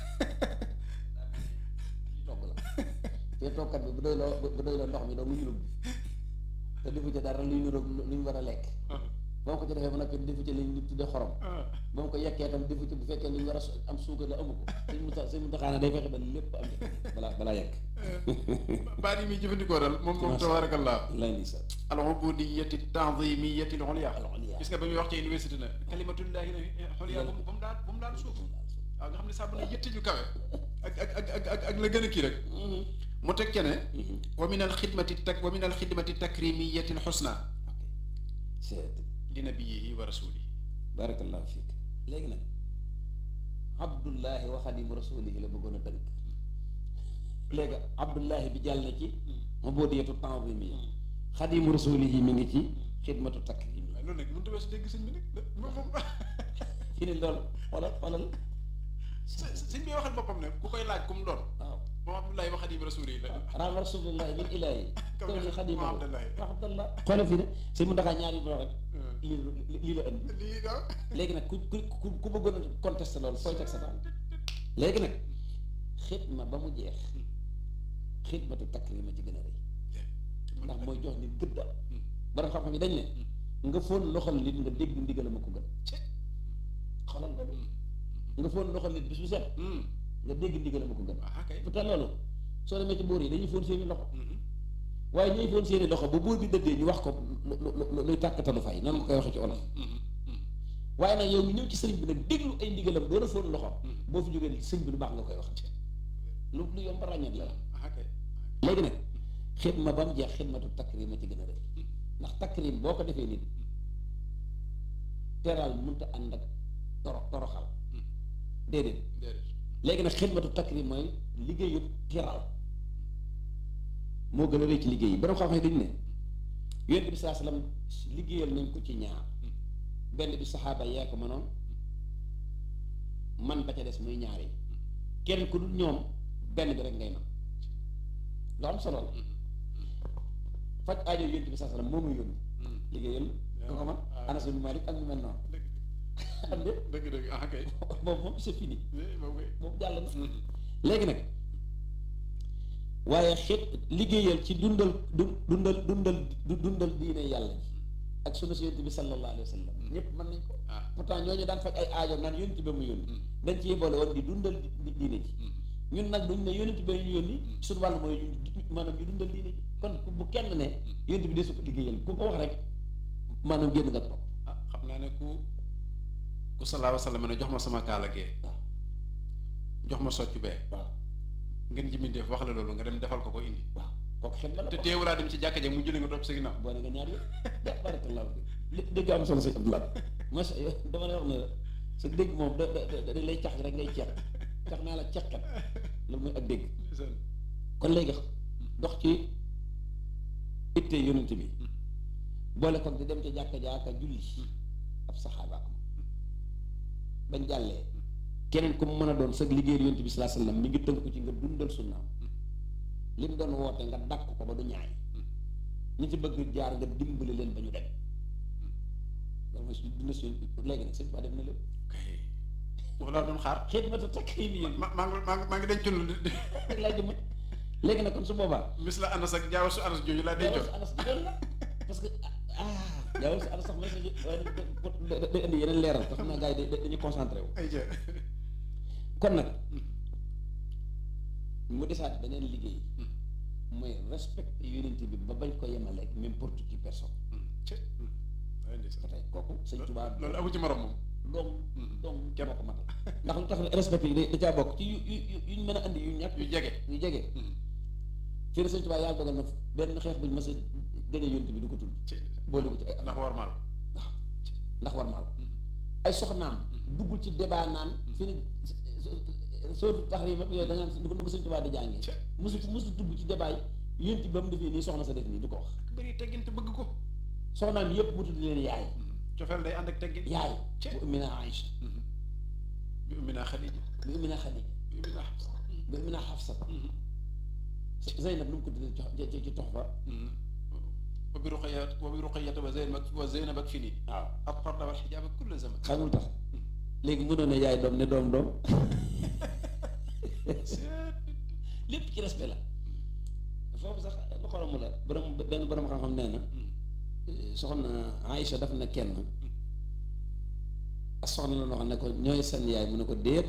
ci togg la te toggkat bi bu doy loo bu doy loo ndox mi doo mu yulub te defu ci dara luy niroog lu ñu war a lekk ba mu ko ci defee ba noppi defu ci li ñu tuddee xorom ba mu ko yekkee tam defu ci bu fekkee li ñu war a am suukar la amu ko suñ mu suñ mu taxaana day fexe ba lépp am balaa balaa yekk baat yi muy jëfandikoo dal moom moom tabarakallah lay ni sa al ubudiyati tanzimiyati al ulya al-ulya. gis nga ba muy wax ci université na kalimatullahi xolya ba mu ba mu daan ba mu daan suuf waaw nga xam ne sàmm na yëtti ju kawe ak ak ak ak ak ak la gën a kii rek mu teg ca ne wa min al xidmati tak wa min al xidmati takrimiyati al xusna c'est li nabiyihi wa rasulihi barakallahu fiik léegi nag abdullahi wa xadimu rasulihi la bëggoon a tënk léegi abdullahi bi jàll na ci ubudiyatu tanzimi xadimu rasulihi mi ngi ci xidmatu takrimi waaye loolu nag mënut a weesu dégg sëñ bi nag moom moom fi ne loolu xoolal xoolal sëñ bi waxal boppam ne ku koy laaj ku mu doon waaw moom abdullahi wa xadim rasulihi la raama rasulillahi min ilahi Comme kaw ni ni xadimu Muhammad Allah. wa abdallah xoolal fi ne sëñ mu ndaxaa ñaari do rek lii lii la indi lii daal léegi nag ku ku ku ku bëggoon a contesté loolu fooy teg sa daal léegi nag xidma ba mu jeex xidmatu takrima ci gën a rëy ndax mooy jox nit gëdda borom xam-xam yi dañ ne nga foon loxol nit nga dégg ndigalam a ko gën xoolal loolu nga foon loxol nit bis bu set nga dégg ndigalam a ko gën ah kay pourtant loolu soo demee ci buur yi dañuy foon seeni loxo waaye ñuy foon seeni loxo ba buur bi dëddee ñu wax ko lu lu lu luy tàkkatalu fay noonu nga koy waxee ci olof waaye nag yow mi ñëw ci sëriñ bi nag déglu ay ndigalam doon a foon loxo boo fi jógee sëriñ bi lu baax nga koy wax lu lu yomb ràññat la ah kay léegi nag xidma ba mu jeex xidmatu takrim a ci gën a rëy ndax takrim boo ko defee nit teral mënta ànd ak toro toroxal déedéet déedéet léegi nag xidmatu takrim mooy liggéeyu teral moo gën a rëy ci liggéey yi borom xam-xam dañu ne yonent bi saa salaam liggéeyal nañ ko ci ñaar benn bi saxaaba yaa ko mënoon man ba ca des muy ñaar yi kenn ku dul ñoom benn bi rek ngay man lu am solo la faj aajo yonent bi saa salaam moo muy yónni liggéeyal ko ko man Anas ibn Malik ak ñu mel noonu am de dëgg dëgg ah kay boobu moom c'est fini moom kay boobu jàll na léegi nag waaye xeet liggéeyal ci dundal du dundal dundal du dundal diine yàlla ji ak sunna si yonent bi sallallahu alayhi wa sallam ñëpp mën nañ ko ah pourtant ñooñu daan faj ay aajo naan yonent ba mu yónni dañ ci boole woon di dundal di- diine ji ñun nag duñ ne yonent ba ñu yónni suñu wàllu mooy ñu maanaam ñu dundal diine ji kon ku- bu kenn ne yonent bi desu ko liggéeyal ku ko wax rek maanaam génn nga toog ah xam naa ne ku ku salaahu salaam ne jox ma sama kaala gee waaw jox ma soccu bee waaw ngeen ji mindeef wax la loolu nga dem defal ko ko indi waaw kooku xel la la te ko teewulaa dem ci jàkka ja mu jëli nga topp sa ginnaaw boole nga ñaar yëpp ja barakallahu fi dégg am solo sëñ Abdoulaye macha dama lay wax ne sa dégg moom da da da da lay cax rek ngay ceex cax naa la ceexkat loolu mooy ak dégg kon léegi dox ci itte yonent bi boole ko di dem ca jàkka jaaka julli ab saxaaba am bañ jàllee keneen ku mu mën a doon sa liggéey yonent bi sallallahu alayhi wasallam mi ngi tënk ci nga dundal sunnaam li mu doon woote nga dàkk ko ba du ñaay ñi ci bëgg jaar nga dimbali leen ba ñu dem loolu mooy suñu dund suñu léegi nag sëñ Ba def na lépp kay wax laa doon xaar xidmatu takrimi yi ma maa ngi maa ngi maa ngi denc lu rek laa jëmat léegi nag kon su boobaa mis la anas ak jaaw su anas jooju laa dencoon jaawal sa anas jigéen la parce que ah jaawal sa anas sax mooy sa waaye da day indi yeneen leeral te xam naa gars yi da- dañuy concentré wu ay ja kon nag mu desaat beneen liggéey mooy respecté unité bi ba bañ ko yemale ak n'importe qui personne ci ay ndeysaan ba tey kooku sëñ Tuubaa loolu amu ci morom moom doom doom moo ko matal ndax lu tax respect yi da caa bokk ci yu yu yu yuñ mën a andi yu ñàkk yu jege yu jege fii ne sëñ Tuubaa yàlla dogal na benn xeex buñ mës a gënee yonent bi du ko tudd ci boole ko ci ay ndax war maal waaw ndax war maal ay soxnaam duggul ci débat naan fi ne soo tax yi yooyu da ngaan du ko sëñ Tuubaa di jàngee Ci. musu musu dugg ci débat yi yonent bi ba mu defee nii soxna sa def nii du ko wax bëri teggin te bëgg ko soxnaam yépp mu tudd leen yaay cofeel day ànd ak teggin yaay Ci. bu Ummina Aïcha bi ummina Xadija bu Ummina Xadija bi ummina Xafsa bu Ummina Xafsa Zeynab nu mu ko tuddee ci ci ci tox fa wa bi ruqayat wa bi ruqayat wa zeynab ak wa zeynab ak fini waaw ak farda wal xijaab ak kulle zaman xamul tax léegi mënoon ne yaay doom ne doom doom lépp ci respect la foofu sax lu xoromu la borom benn borom xam-xam nee na soxna Aïcha daf na kenn soxna la noo xam ne ko ñooy seen yaay mu ne ko déet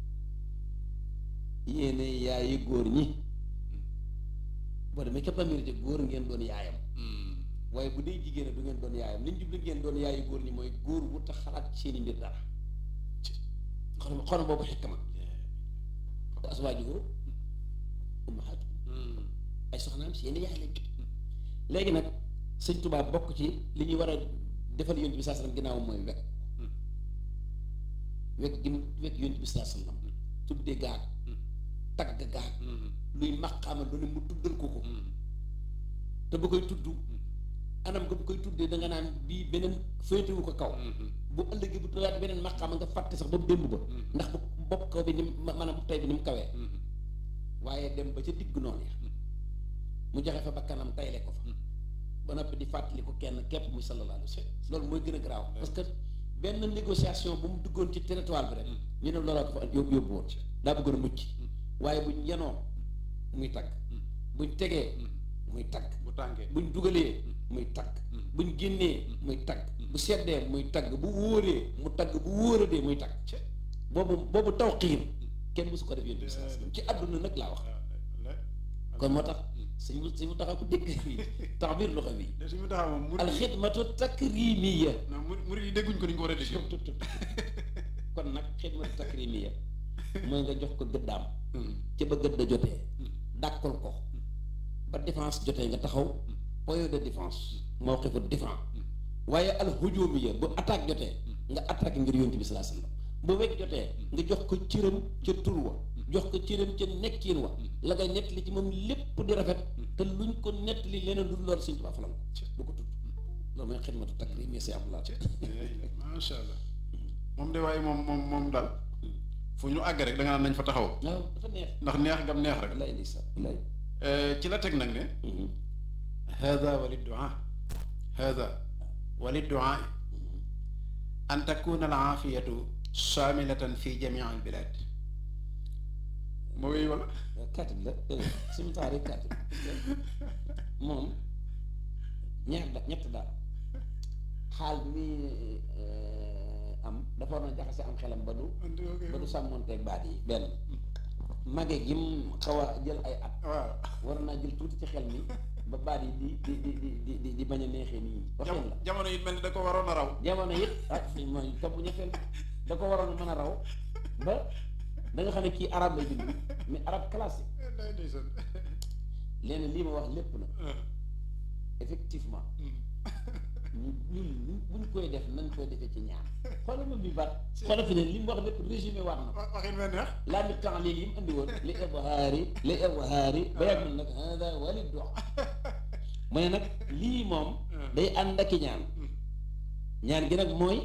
yéene yaayi góor ñi boo demee képp amérique góor ngeen doon yaayam waaye bu dee jigéen du ngeen doon yaayam li ñu jublu ngeen doon yaayi góor ñi mooy góor wu tax xalaat ci seeni mbir dara xon xon boobu xekk ma aswaaju ummahaatu ay soxnaam seeni yaay lañ léegi nag sëñ Tuubaa bokk ci li ñuy war a defal yonent bi saa sallam ginnaaw mooy wekk wekk gi mu wekk yonent bi saa sallam tudde gaag tagg gaag luy maqaama lu ne mu tuddal ko ko te ba koy tudd anam nga bu koy tuddee da nga naan bii beneen féetewu ko kaw bu ëllëgee bu tuddaat beneen maqaama nga fàtte sax ba mu démb ba ndax bu bopp kaw bi ni mu maanaam tey bi ni mu kawee waaye dem ba ca digg noonu ya mu joxe fa bakkanam tayle ko fa ba noppi di fàttali ko kenn képp muy sallallahu alayhi wa sallam loolu mooy gën a garaaw parce que benn négociation bu mu duggoon ci territoire bi rek ñu ne looloo ko fa yóbbu yóbbu woon daa bëggoon a mucc waaye buñ yenoo muy tagg buñ tegee muy tagg bu tànkee buñ dugalee muy tagg buñ génnee muy tagg bu seddee muy tagg bu wóoree mu tagg bu wóoradee muy tagg boobu boobu taw xiir kenn mësu ko def yéen bi ci àdduna nag laa wax kon moo tax suñu suñu taxaw ko dégg tax biir loxo bi de suñu taxaw moom murid alxidmatu takrimiya non murid murid yi dégguñ ko ni ñu ko war a dégg tut tut kon nag xidmatu takrimiya mooy nga jox ko gëddaam ci ba gëdda jotee dàkkal ko ba défense jotee nga taxaw point de défense moo xifu défense waaye alhujumiya bu attaque jotee nga attaque ngir yonent bi salaa sallam bu wekk jotee nga jox ko cëram ca tur wa jox ko cëram ca nekkiin wa la nga nettali ci moom lépp di rafet te luñ ko nettali leneen du loolu Sëñ Tuubaa falam du ko tudd loolu mooy xidmatu takrim si abdullah macha allah moom de waaye moom moom moom daal fu ñu àgg rek da nga naan nañ fa taxaw waaw dafa neex ndax neex gam neex rek lay lisa lay ci la teg nag ne hada walidduaa hada walidduaa an takuna al aafiyatu saamilatan fi jamii al bilad moo wéy wala katib la suñu taari katib moom ñaar da ñett daal xaal bi muy am dafa war na jaxase am xelam ba du ba du sàmmonteeg baat yi benn mage gi mu xaw a jël ay at waaw war naa jël tuuti ci xel mi ba baat yi di di di di di di bañ a neexee nii waxin la jamono yi mel ni da ko waroon a raw jamono it ah fi mooy topp ñetteel da ko waroon mën a raw ba da nga xam ne kii arab lay bind mais arab classique léegi lii ma wax lépp na effectivement ñu ñun buñ koy def nañ koy defee ci ñaar xoolal ma bi baat xoolal fi ne li mu wax lépp résumé waat na ko waxin mel neex laa mi temps lii yi mu andi woon li ibhaari li ibhaari ba yàgg man nag hada wali dox mu ne nag lii moom day ànd ak i ñaan ñaan gi nag mooy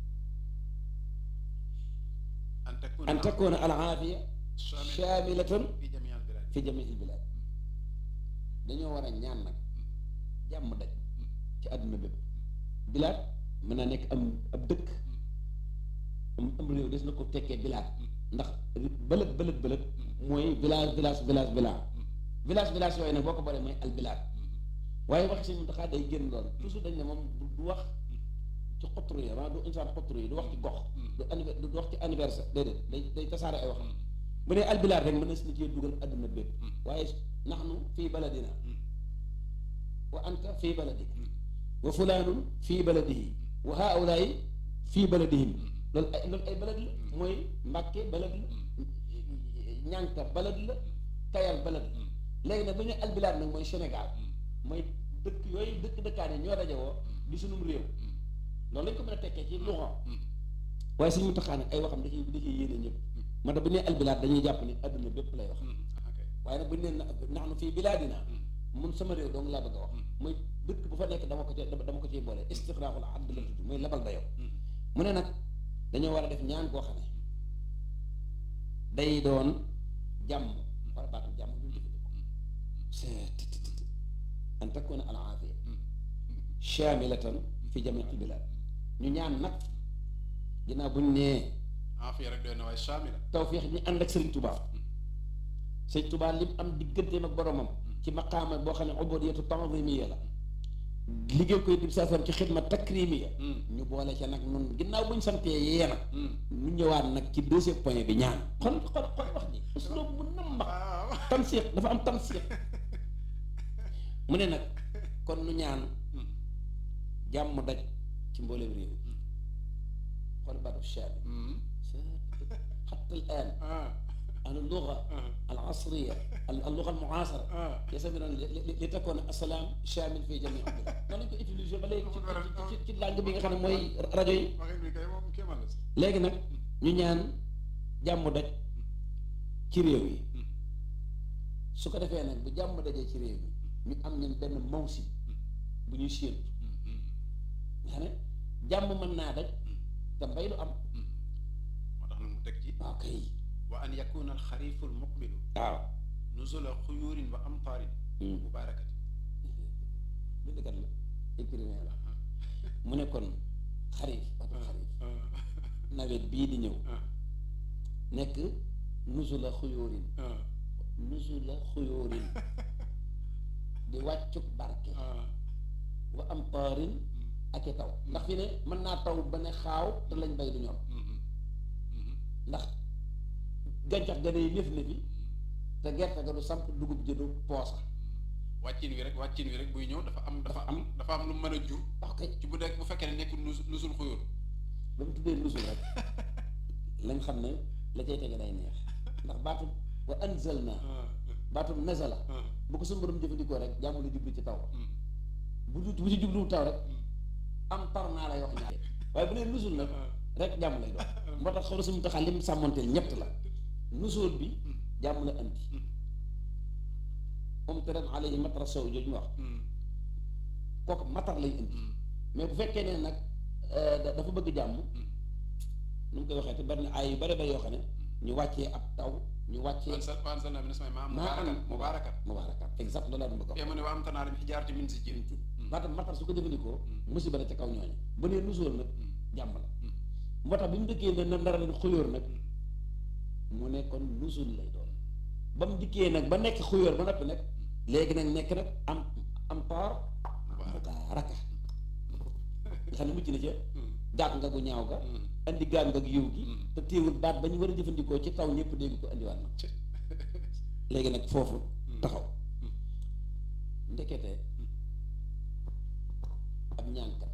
an takuna al aafiya shaamilatan fi jamii al bilad fi jamii il bilaad dañoo war a ñaan nag jàmm daj ci àdduna bépp bilaad mën naa nekk am ab dëkk am am réew des na ko tekkee bilaad ndax bëlët bëlët bëlët mooy village village village village village village yooyu nag boo ko boolee mooy al bilaad waaye wax si daxaa day génn lool toujours dañ ne moom du wax ci xotru yi maanaam du insaan xotru yi du wax ci gox du anniver du wax ci anniversaire déedéet day day tasaare ay wax bu dee al bilaad rek mën na si na cee dugal àdduna bépp waaye naxnu fii baladina wa anta fii baladik wa fulaanun fii baladihi wa haulaay fii baladihim loolu ay loolu ay balad la mooy mbàkke balad la ñànka balad la kayal balad la léegi nag bu ñu albilaad nag mooy Sénégal mooy dëkk yooyu dëkk dëkkaan yi ñoo dajewoo di sunum réew loolu lañ ko mën a tekkee ci luxa waaye suñu taxaa nag ay waxam da ciy da ciy yéene ñëpp moo tax bu ñu nee albilaad dañuy jàpp ni adduna bépp lay wax waaye nag bu ñu nee nax nu fii bilaadina mun sama réew dong laa bëgg a wax mooy dëkk bu fa nekk dama ko ci dama ko ciy boole istixraaxul abd la tudd mooy labal dayoo mu ne nag dañoo war a def ñaan koo xam ne day doon jàmm wala baatu jàmm ñu jëfandikoo c'est an takuna al aafiya shaamilatan fi jamii al bilaad ñu ñaan nag ginnaaw bu ñu nee aafiya rek doy na waaye saamila tawféex ñi ànd ak Sëriñ Tuubaa Sëriñ Tuubaa lim am digganteem ak boromam ci maqaama boo xam ne ubudiyatu ta'zimiyya la liggéey koy dib saafara ci xidma takrimiya ñu boole ca nag nun ginnaaw buñ santee yee nag ñu ñëwaat nag ci deuxième point bi ñaan xol xol xol wax ji usloob mu nam wax waaw tansiix dafa am tansiix mu ne nag kon nu ñaan jàmm daj ci mbooleem réew xool baatu shaabi xatta al aan اللغة العصرية اللغة المعاصرة يسمون لتكون السلام شامل في جميع البلاد noonu lañ ko utiliser ba léegi ci ci ci langue bi nga xam ne mooy rajo yi waxin bi kay moom kéemaan la si léegi nag ñu ñaan jàmm daj ci réew yi su ko defee nag bu jàmm dajee ci réew yi ñu am ñun benn mawsim bu ñuy séentu nga xam ne jàmm mën naa daj te mbay du am moo tax nag mu teg ci waaw kay wa an yakuna alxarifu almuqbilu waaw nuzula xuyurin wa amtaarin mubarakati bindkat la écrivain la mu ne kon xarif waxtu xarif nawet bii di ñëw nekk nuzula xuyóorin nuzula xuyóorin di wàccuk barke wa am taarin ak i taw ndax fi ne mën naa taw ba ne xaaw te lañ bay du ñor ndax gàncax ga day lëf lëfi te gerte ga du samp dugub ji du poosa wàccin wi rek wàccin wi rek buy ñëw dafa am dafa am dafa am lu mën a jur wax kay ci bu nekk bu fekkee ne nekkul nus nusul xuyur ba mu tuddee nusul rek lañ xam ne la cay tege day neex ndax baatu wa anzalna baatu nazala bu ko suñu borom jëfandikoo rek jàmm la jublu ci taw bu du bu ci jublu taw rek am tar naa lay wax ñaar waaye bu nee nusul nag rek jàmm lay doon moo tax xaw suñu taxaa lim sàmmanteel ñett la nusul bi jàmm la andi moom te ren alayhi matara sow jooju ñu wax kooku matar lay indi mais bu fekkee ne nag dafa bëgg jàmm nu mu koy waxee te bari na ay yu bari bari yoo xam ne ñu wàccee ab taw ñu wàccee wan sa wan sa nabi nasmay maam maa am mubarakat mubarakat mubaarakat exact loolu laa doon bëgg a fee mu ne wa am tanaarim xijaarati min si jin wax maanaam matar su ko jëfandikoo musiba la ca kaw ñooñu ba nee nusool nag jàmm la moo tax bi mu dëkkee ne na ndara leen xuyóor nag mu ne kon nusul lay doon ba mu dikkee nag ba nekk xuyóor ba noppi nag léegi nag nekk nag am am taar mubaaraka nga xam ne mucc na ca gàtt nga gu ñaaw ga andi gàtt nga gu yiw gi te téewul baat ba ñu war a jëfandikoo ci taw ñëpp dégg ko andiwaat na léegi nag foofu taxaw ndekete ab ñaankat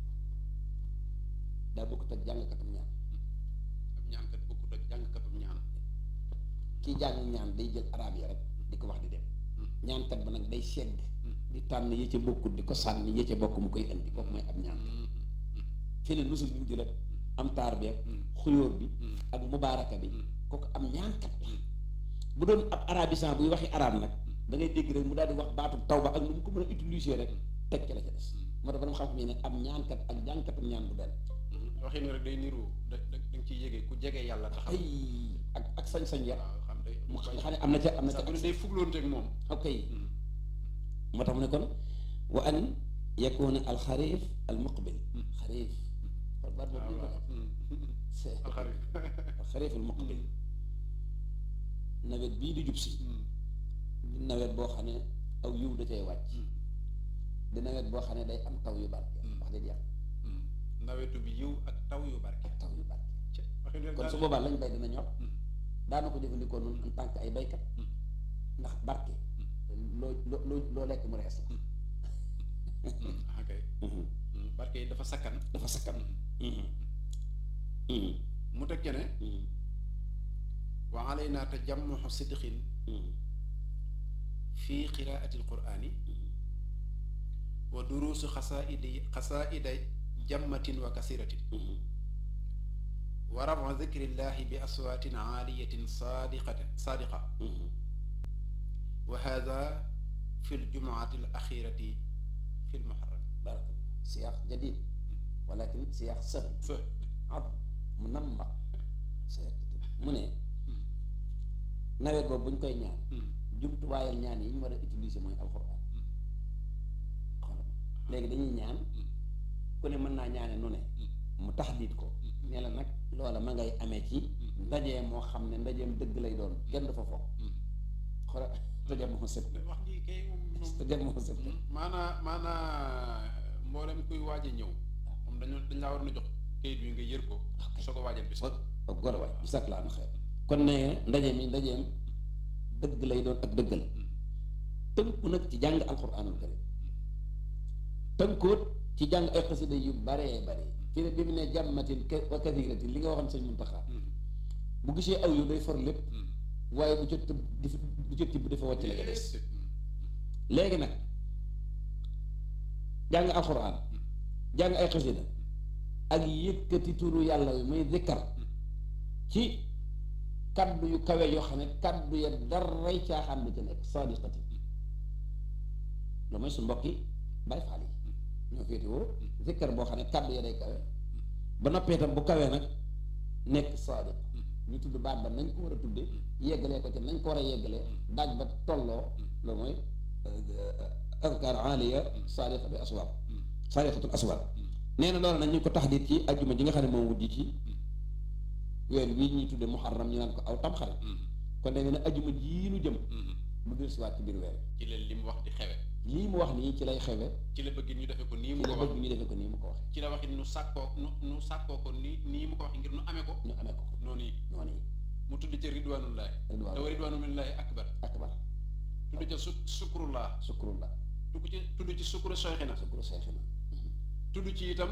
daa bokkut ak jàngkatam ñaan ab ñaankat bokkut ak jàngkatam ñaan kii jàng ñaan day jël arab yi rek di ko wax di dem ñaankat ba nag day segg di tànn yi ca bokkut di ko sànni yi ca bokk mu koy indi kooku mooy ab ñaan fii ne nusul bi mu jël am taar bi ak xuyóor bi ak mubaaraka bi kooku am ñaankat la bu doon ab arabisant buy waxi arab nag da ngay dégg rek mu daal di wax baatu taw ba ak nu mu ko mën a utiliser rek teg ci la ca des moo tax borom xam-xam yi ne am ñaankat ak jàngkatam ñaan bu benn waxin wi rek day niru da da da nga ciy yégee ku jege yàlla taxaw ay ak ak sañ-sañ ya waaw xam day mu xam ne am na ca am na ca sax bu ne day fugloonteeg moom ok moo tax mu ne kon wa an yakuna al xarif al muqbil xarif kon baat boobu ñu ko c'est alxarit al xarif al muqbil nawet bii di jub si di nawet boo xam ne aw yiw da cay wàcc di nawet boo xam ne day am taw yu barke wax dëgg yàlla nawetu bi yiw ak taw yu barke taw yu barke waxin wi rek kon su boobaa lañ bay dina ñor daana ko jëfandikoo noonu en tant que ay baykat ndax barke loo loo loo lekk mu rees la ok barke yi dafa sakkan dafa sakkan mu teg ne wa alayna tajammuxu sidqin fi qiraati alqurani wa duruusu xasaaidi xasaaida jammatin wa kasiratin wa rafa dikrillahi bi aswaatin aaliyatin saadiqatin saadiqa wa hada fi ljumuati alaxirati fi lmuharram بارك الله سياق جديد ولكن سياق سهل عظم منمق سياق جديد mu ne nawet boobu bu ñu koy ñaan jumtuwaayal ñaan yi ñu war a utiliser mooy alxuraan xoolal léegi dañuy ñaan ku ne mën naa ñaane nu ne mu taxdiit ko ne la nag loola ma ngay amee ci ndaje moo xam ne ndajeem dëgg lay doon kenn du fa foog xora ndaje moo sëb wax ji kay moom ndaje moo sëb maanaa maanaa mboolem kuy waaj a ñëw moom dañu dañ laa war na jox kayit bi nga yër ko soo ko waajal bis ak gor waay bu sakk laa na xeer kon ne ndaje mi ndajeem dëgg lay doon ak dëggal tënku nag ci jàng alxuraanul karim tënkoot ci jàng ay xasida yu baree bare fi ne bi mu ne jàmmatin wa kathiratin li nga waxoon sëñ Muntaxa bu gisee aw yu day for lépp waaye bu ca tëb di bu ca tibb dafa wàcc la ca des léegi nag jàng alxuraan jàng ay xasida ak yëkkati turu yàlla yu muy zikkar ci kaddu yu kawe yoo xam ne kaddu ya daray caaxaan bi ci nekk sadiqati loolu mooy su mbokki bay faal yi ñoo féetewoo zikkar boo xam ne kaddu ya day kawe ba noppee tam bu kawee nag nekk sadiq ñu tudd baat ba nañ ko war a tudde yeggalee ko ci nañ ko war a yeggalee daaj ba tolloo loolu mooy azkar aliya sadiqa bi aswab sadiqatul aswab nee na loolu nag ñu ko taxdiit ci ajjuma ji nga xam ne moom wujji ci weer wii ñuy tudde muharram ñu naan ko aw tamxarit kon da ne ajjuma jii nu jëm lu dul siwaat ci biir weer ci la li mu wax di xewe lii mu wax nii ci lay xewe ci la bëgg ñu defe ko nii ci mu la ko wax bëgg ñu defee ko nii mu ko waxee ci la waxit nu sàkkoo nu nu sàkkoo ko nii nii mu ko waxee ngir nu amee ko ñu amee ko ko noonu yi noonu yi mu tudd ca ridwanullahi ridwaan te wa ridwanullahi akbar akbar tudd ca su sukrullah sukurullah tudd ci tudd ci sukuru soyxina sukuru seexina tudd ci itam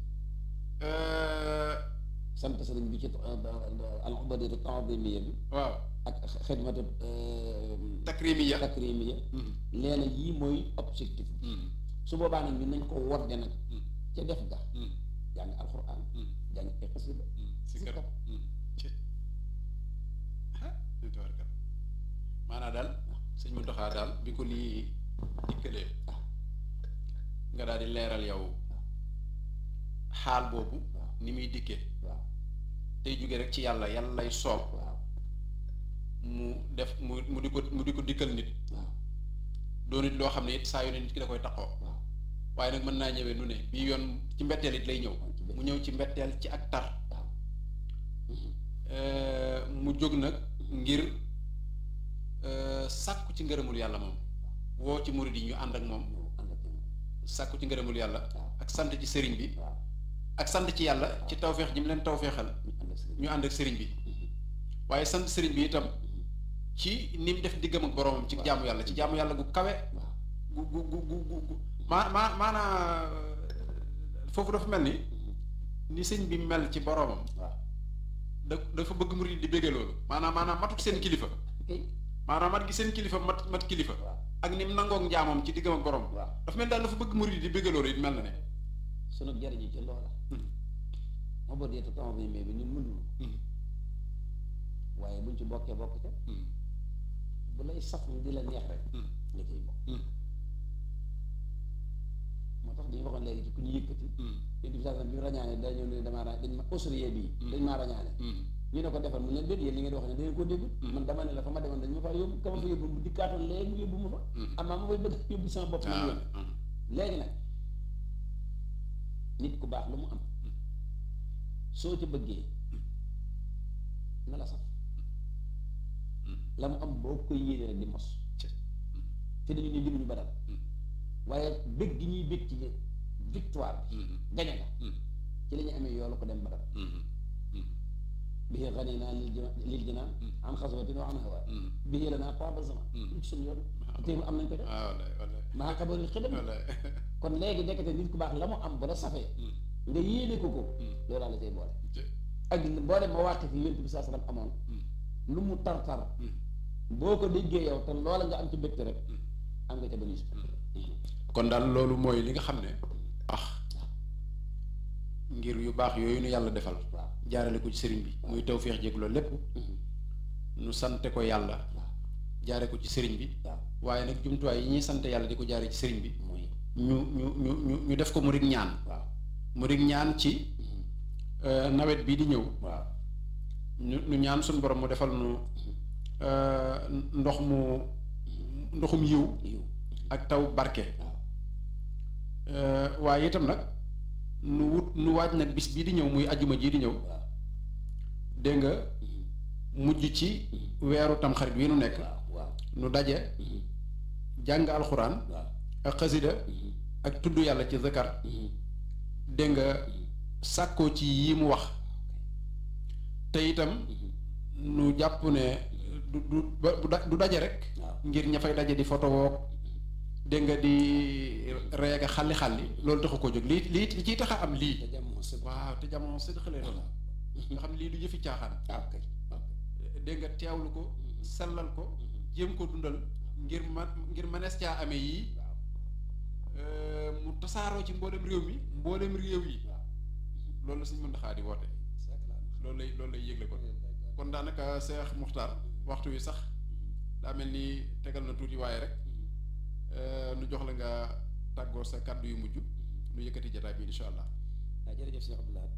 sant sëriñ bi ci al ubadiyatu ta'zimiyya bi waaw ak xidmatu takrimiya takrimiya leena yii mooy objectif su boobaa nag ñun nañ ko wodde nag ca def ga jàng alxuraan jàng ay xasida sikar ci tabarkal maanaa daal sëñ mu doxaa daal bi ko lii dikkalee nga daal di leeral yow xaal boobu ni muy dikkee waaw tey jóge rek ci yàlla yàlla lay soob waaw mu def mu mu di ko mu di ko dikkal nit waaw doo nit loo xam ne it saa yu ne nit ki da koy taxoo waaw waaye nag mën naa ñëwee nu ne bii yoon ci mbetteel it lay ñëw ci mu ñëw ci mbetteel ci ak tar waaw mu jóg nag ngir sàkku ci ngërëmul yàlla moom woo ci murid yi ñu ànd ak moom ñëw ànd ak ñoom sàkku ci ngërëmul yàlla waaw ak sant ci sëriñ bi waaw ak sant ci yàlla ci tawféex ji mu leen tawféexal ñu ànd ak sëriñ ñu ànd ak sëriñ bi waaye sant sëriñ bi itam ci ni mu def diggam ak boroomam ci jaamu yàlla ci jaamu yàlla gu kawe waaw gu gu gu gu gu gu maa maa maanaa foofu dafa mel ni ni sëñ bi mel ci boroomam waaw da dafa bëgg murid di béggee loolu maanaam maanaam matut seen kilifa kay maanaam mat gi seen kilifa mat mat kilifa waaw ak ni mu nangoog njaamam ci diggam ak borom waaw dafa mel daal dafa bëgg murid di béggee loolu it mel na ne sunu jariñu ci loola moo boo deetu temps bi mais bi ñun mënuñu waaye buñ ci bokkee bokk ca bu lay saf di la neex rek nga ciy bokk moo tax dañu waxoon léegi ci ku ñu yëkkati yéen bi saa bi mu rañaane da ñëw ne damaa ra dañ ma ausrie bii dañ maa rañaane ñu ne ko defal mu ne déet yéen li ngeen di wax ne da ngeen koo dégg man dama ne la fa ma demoon dañ ma fa yóbbu ka ma fa yóbbu bu dikkaatoon léegi mu yóbbu ma fa amaa ma fay bëgg yóbbu sama bopp man yoon léegi nag nit ku baax lu mu am soo ca bëggee na la saf la mu am boo koy yéene rek di mos te dañu ne limuñu badal waaye bëgg gi ñuy bëgg ci victoire bi gañe nga ci la ñu amee yoolu ko dem badal bihi xani naa lil jina lil jinaan an xaswatin wa an hawa bihi la naa taaba zaman lu ci suñu yoon téemu am nañ ko def ah wallaay wallaay maa xabaril xidam wallaay kon léegi nekkate nit ku baax la mu am bu la safee nga yéene ko ko loolaa la cay boole ak boo dem ma wàqi fi yonent bi saa sallam amoon lu mu tar tar boo ko déggee yow te loola nga am ci mbégte rek am nga ca bonus kon daal loolu mooy li nga xam ne ah ngir yu baax yooyu nu yàlla defal waaw jaarale ko ci sëriñ bi muy tawféex jéeg loolu lépp nu sante ko yàlla waaw jaare ko ci sëriñ bi waaw waaye nag jumtuwaay yi ñuy sante yàlla di ko jaare ci sëriñ bi mooy ñu ñu ñu ñu ñu def ko murid ñaan waaw murid ñaan ci euh, nawet bii di ñëw waaw ñu ñu ñaan suñu borom mu defal nu euh, ndox mu ndoxum yiw yiw ak taw barke waaw Euh, waaye itam nag nu wut nu waaj nag bis bii di ñëw muy ajjuma jii di ñëw waaw dégg nga mujj ci weeru tamxarit wi nu nekk waaw waaw nu daje jàng alxuraan waaw ak xasida ak tudd yàlla ci zakar dégg nga sàkkoo ci yi mu wax te itam nu jàpp ne du du ba- du da- du daje rek waaw ngir ña fay daje di photo woog dégg nga di reega xalli xalli loolu taxu ko jóg lii lii li ciy tax a am lii te jamono sëb waaw te jamono sëdd xëlee doon nga xam ne lii du jëfi caaxaan ah kay waaw kay dégg nga teewlu ko sellal ko jéem ko dundal ngir ma ngir mënees caa amee yii waaw euh, mu tasaaroo ci mboolem réew mi mboolem réew yi waaw loolu la suñ mën taxaa di woote c'est clair loolu lay loolu lay yëgle ko kon daanaka Cheikh Muxtaar waxtu wi sax daa mel ni tegal na tuuti waaye rek euh, nu jox la nga tàggoo sa kàddu yu mujj nu yëkkati jataay bi insha allah waaw jërëjëf Cheikh Abdoulaye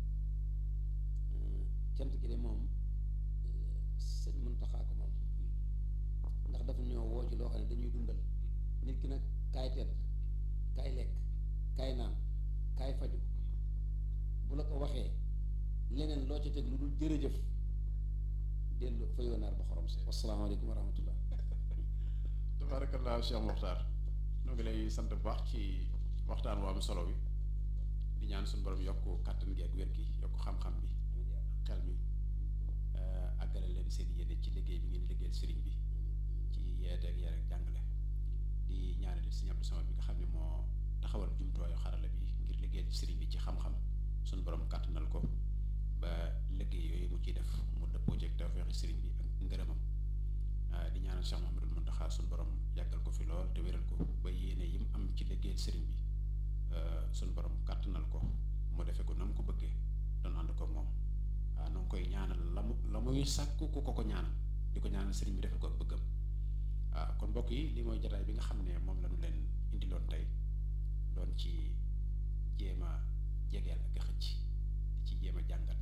cant gi de moom sëñ Muntaxa ko moom ndax dafa ñoo woo ci loo xam ne dañuy dundal nit ki nag kaay tedd kaay lekk kaay naan kaay faju bu la ko waxee leneen loo ci teg lu dul jërëjëf dellu fa yoonaar ba xorom si wasalaamaaleykum wa rahmatullah tabarakallah Cheikh Muxtaar noo ngi lay sant bu baax ci waxtaan waa am solo wi di ñaan suñu borom yokk kàttan gi ak wér gi yokk xam-xam bi xel mi àggale leen seen yéene ci liggéey bi ngeen liggéeyal sëriñ bi ci yeeteeg yar ak jàngale di ñaanal it Sëriñ Abdou Samad bi nga xam ne moo taxawal jumtuwaayu xarala bi ngir liggéeyal ci sëriñ bi ci xam-xam suñu borom kàttanal ko ba liggéey yooyu mu ciy def mu dëppoo ci ak tawfeexi sëriñ bi ak ngërëmam di ñaanal Cheikh Mouhamadul Mountakha suñu borom yàggal ko fi lool te wéral ko ba yéene yi mu am ci liggéeyal sëriñ bi suñu borom kàttanal ko mu defe ko na mu ko bëggee doon ànd ko moom waaw na nga koy ñaanal la mu la muy sàkku ku ko ko ñaanal di ko ñaanal sëriñ bi defal ko ak bëggam waaw kon mbokk yi li mooy jataay bi nga xam ne moom la ñu leen indiloon tey doon ci jéem a jegeel ak a xëcc di ci jéem a jàngat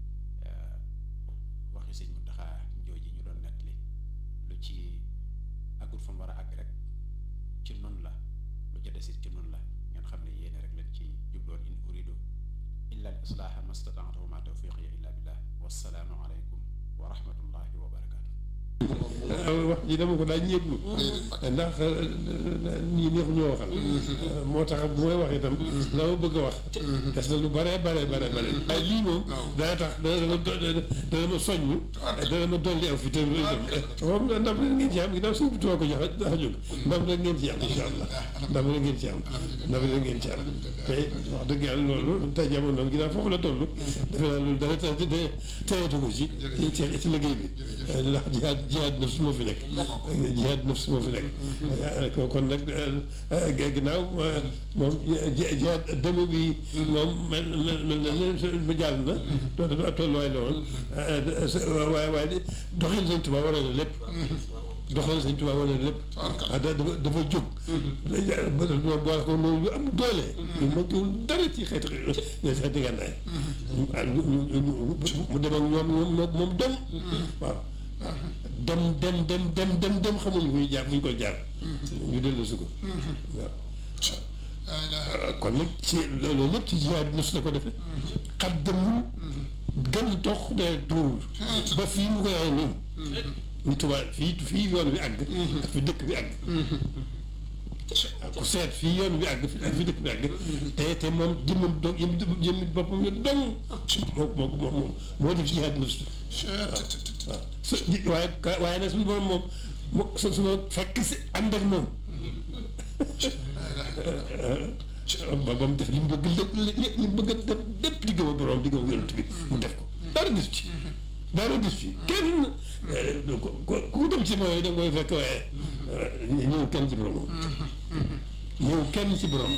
waxi sëñ Muntaxa jooji ñu doon nettali lu ci àggul fa mu war a àgg rek ci noonu la lu ca desit ci noonu la ngeen xam ne yéene rek leen ci jubloon in uridu illa al islaaha mastataatu wa ma tawfiqi illa billah wassalaamu aleykum wa rahmatullahi wa barakaatu wax ji dama ko daa ñéeglu ndax ñii neexu ñoo waxal moo tax bu may wax itam la ma bëgg a wax des na lu bare bare bare bare waaye lii moom dana tax dana ma dana ma soññ dana ma dolli aw fi te itam moom ndam rek ngeen ci am ginnaaw suñu bituma ko jox tax a jóg ndam rek ngeen ci am insha allah ndam rek ngeen ci am ndam rek ngeen ci am te wax dëgg yàlla loolu tey jamono ginnaaw foofu la toll defe naa loolu dara te teyatu ko ci ci ci liggéey bi ndax jihaad jihaad nafs moo fi nekk jihaad nafs moo fi nekk kon nag ginnaaw moom jihaad dëmm bi moom mel mel na ba jàll na to tolluwaay la woon waaye waaye doxin Sëñ Tuubaa war na lépp doxalin Sëñ Tuubaa war na lépp ah dafa dafa jóg moom boole ko loolu am doole ñu manquéwul dara ci xeeti xeeti gànnaay mu dem ak ñoom ñoom moom dem waaw dem dem dem dem dem dem xamuñu fu ñu jaar fu ñu koy jaar ñu dellu si ko waaw kon nag ci loolu lépp ci jihaad nafs la ko defee xat demul gën dox de tuurul ba fii mu koy ay nii ñu tubaab fii fii yoon bi àgg ak fi dëkk bi àgg ku seet fii yoon bi àgg ak fi dëkk bi àgg te te moom jëmmam dong jëmmi boppam yo dong moo moo moo moo def jihaad nafs waaw su waaye waaye nag suñu borom moom mo su su ma fekk si ànd ak moom ba ba mu def li mu bëgg lépp li mu bëgg a def lépp di gëm a borom di gëm a yonent bi mu def ko dara gis ci dara gis ci kenn ku dem ci mooy da nga koy fekk waaye ñëw kenn ci borom ñëw kenn ci borom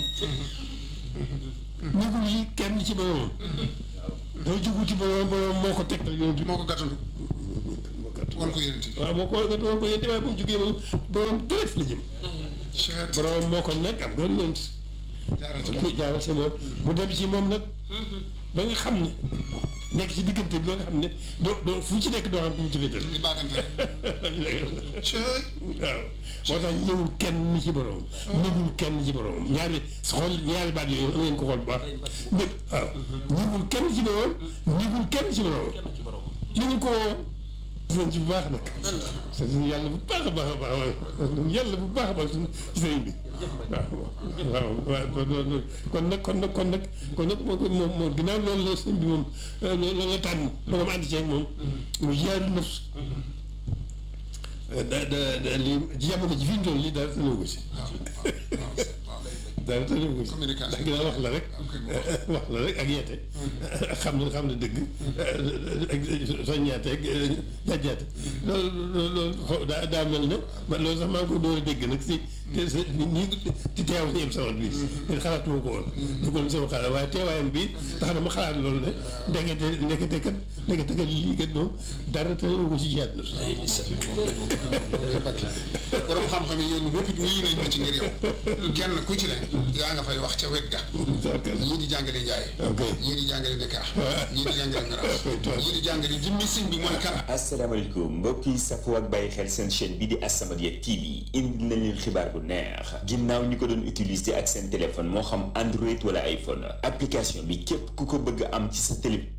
ñëwul yi kenn ci borom doo jugu ci borom borom moo ko tegtal yonent bi moo ko gàttandu wan ko yénenti waaw moo ko wan ko yénenti waaye bu mu jugee moom borom direct la jëm borom moo ko nekk am doon yonent jaaral ci mu jaaral si moom mu dem ci moom nag ba nga xam ne nekk ci diggante bi loo nga xam ne doo doo fu ci nekk doo xam ku mu ci féetal di baagante rek cëy waaw moo tax ñëwul kenn ci borom ñëwul kenn ci borom ñaari xool ñaari baat yooyu am ngeen ko xool bu baax ñëpp waaw ñëwul kenn ci borom ñëwul kenn ci borom li ñu ko woo ci bu baax nag sant yàlla bu baax a baax a baax yàlla bu baax a baax ci sëriñ bi waaw waaw waaw kon nag kon nag kon nag kon nag moom moom moom ginnaaw loolu la sëriñ bi moom loolu la tànn ba nga ma ànd ceeg moom mu jaaru nafs da da da li ci jamono ji fi ñu toll nii daal tënoo ko si daal tënoo ko si Communication. ndax ginnaaw wax la rek wax la rek ak yeete xam na xam na dëgg ak soññaate ak jàjjaate loolu loolu loolu daa daa mel ne man loolu sax maa ngi ko door a dégg nag si te sa nit ñi ci teew si yëpp sama bi te xalaatuma ko woon duggoon sama xalaat waaye teewaayam bi tax na ma xalaat loolu ne ndekete ndekete kat ndekete kat lii kat moom dara tënoo ko si jiyaat na borom xam-xam yi yéen ñëpp wuyu nañ ma ci ngir yow kenn ku ci ne yaa nga fay wax ca wet ga ñii di jàngale njaay ok ñii di jàngale Dakar ñii di jàngale Miraas ñii di jàngale jimmi sëñ bi mooy kan asalaamaaleykum mbokk yi safoo ak bàyyi xel seen chaîne bi di As-Samadiyya TV indi nañ leen xibaar bu neex ginnaaw ñi ko doon utiliser ak seen téléphone moo xam Android wala iPhone application bi képp ku ko bëgg am ci sa télé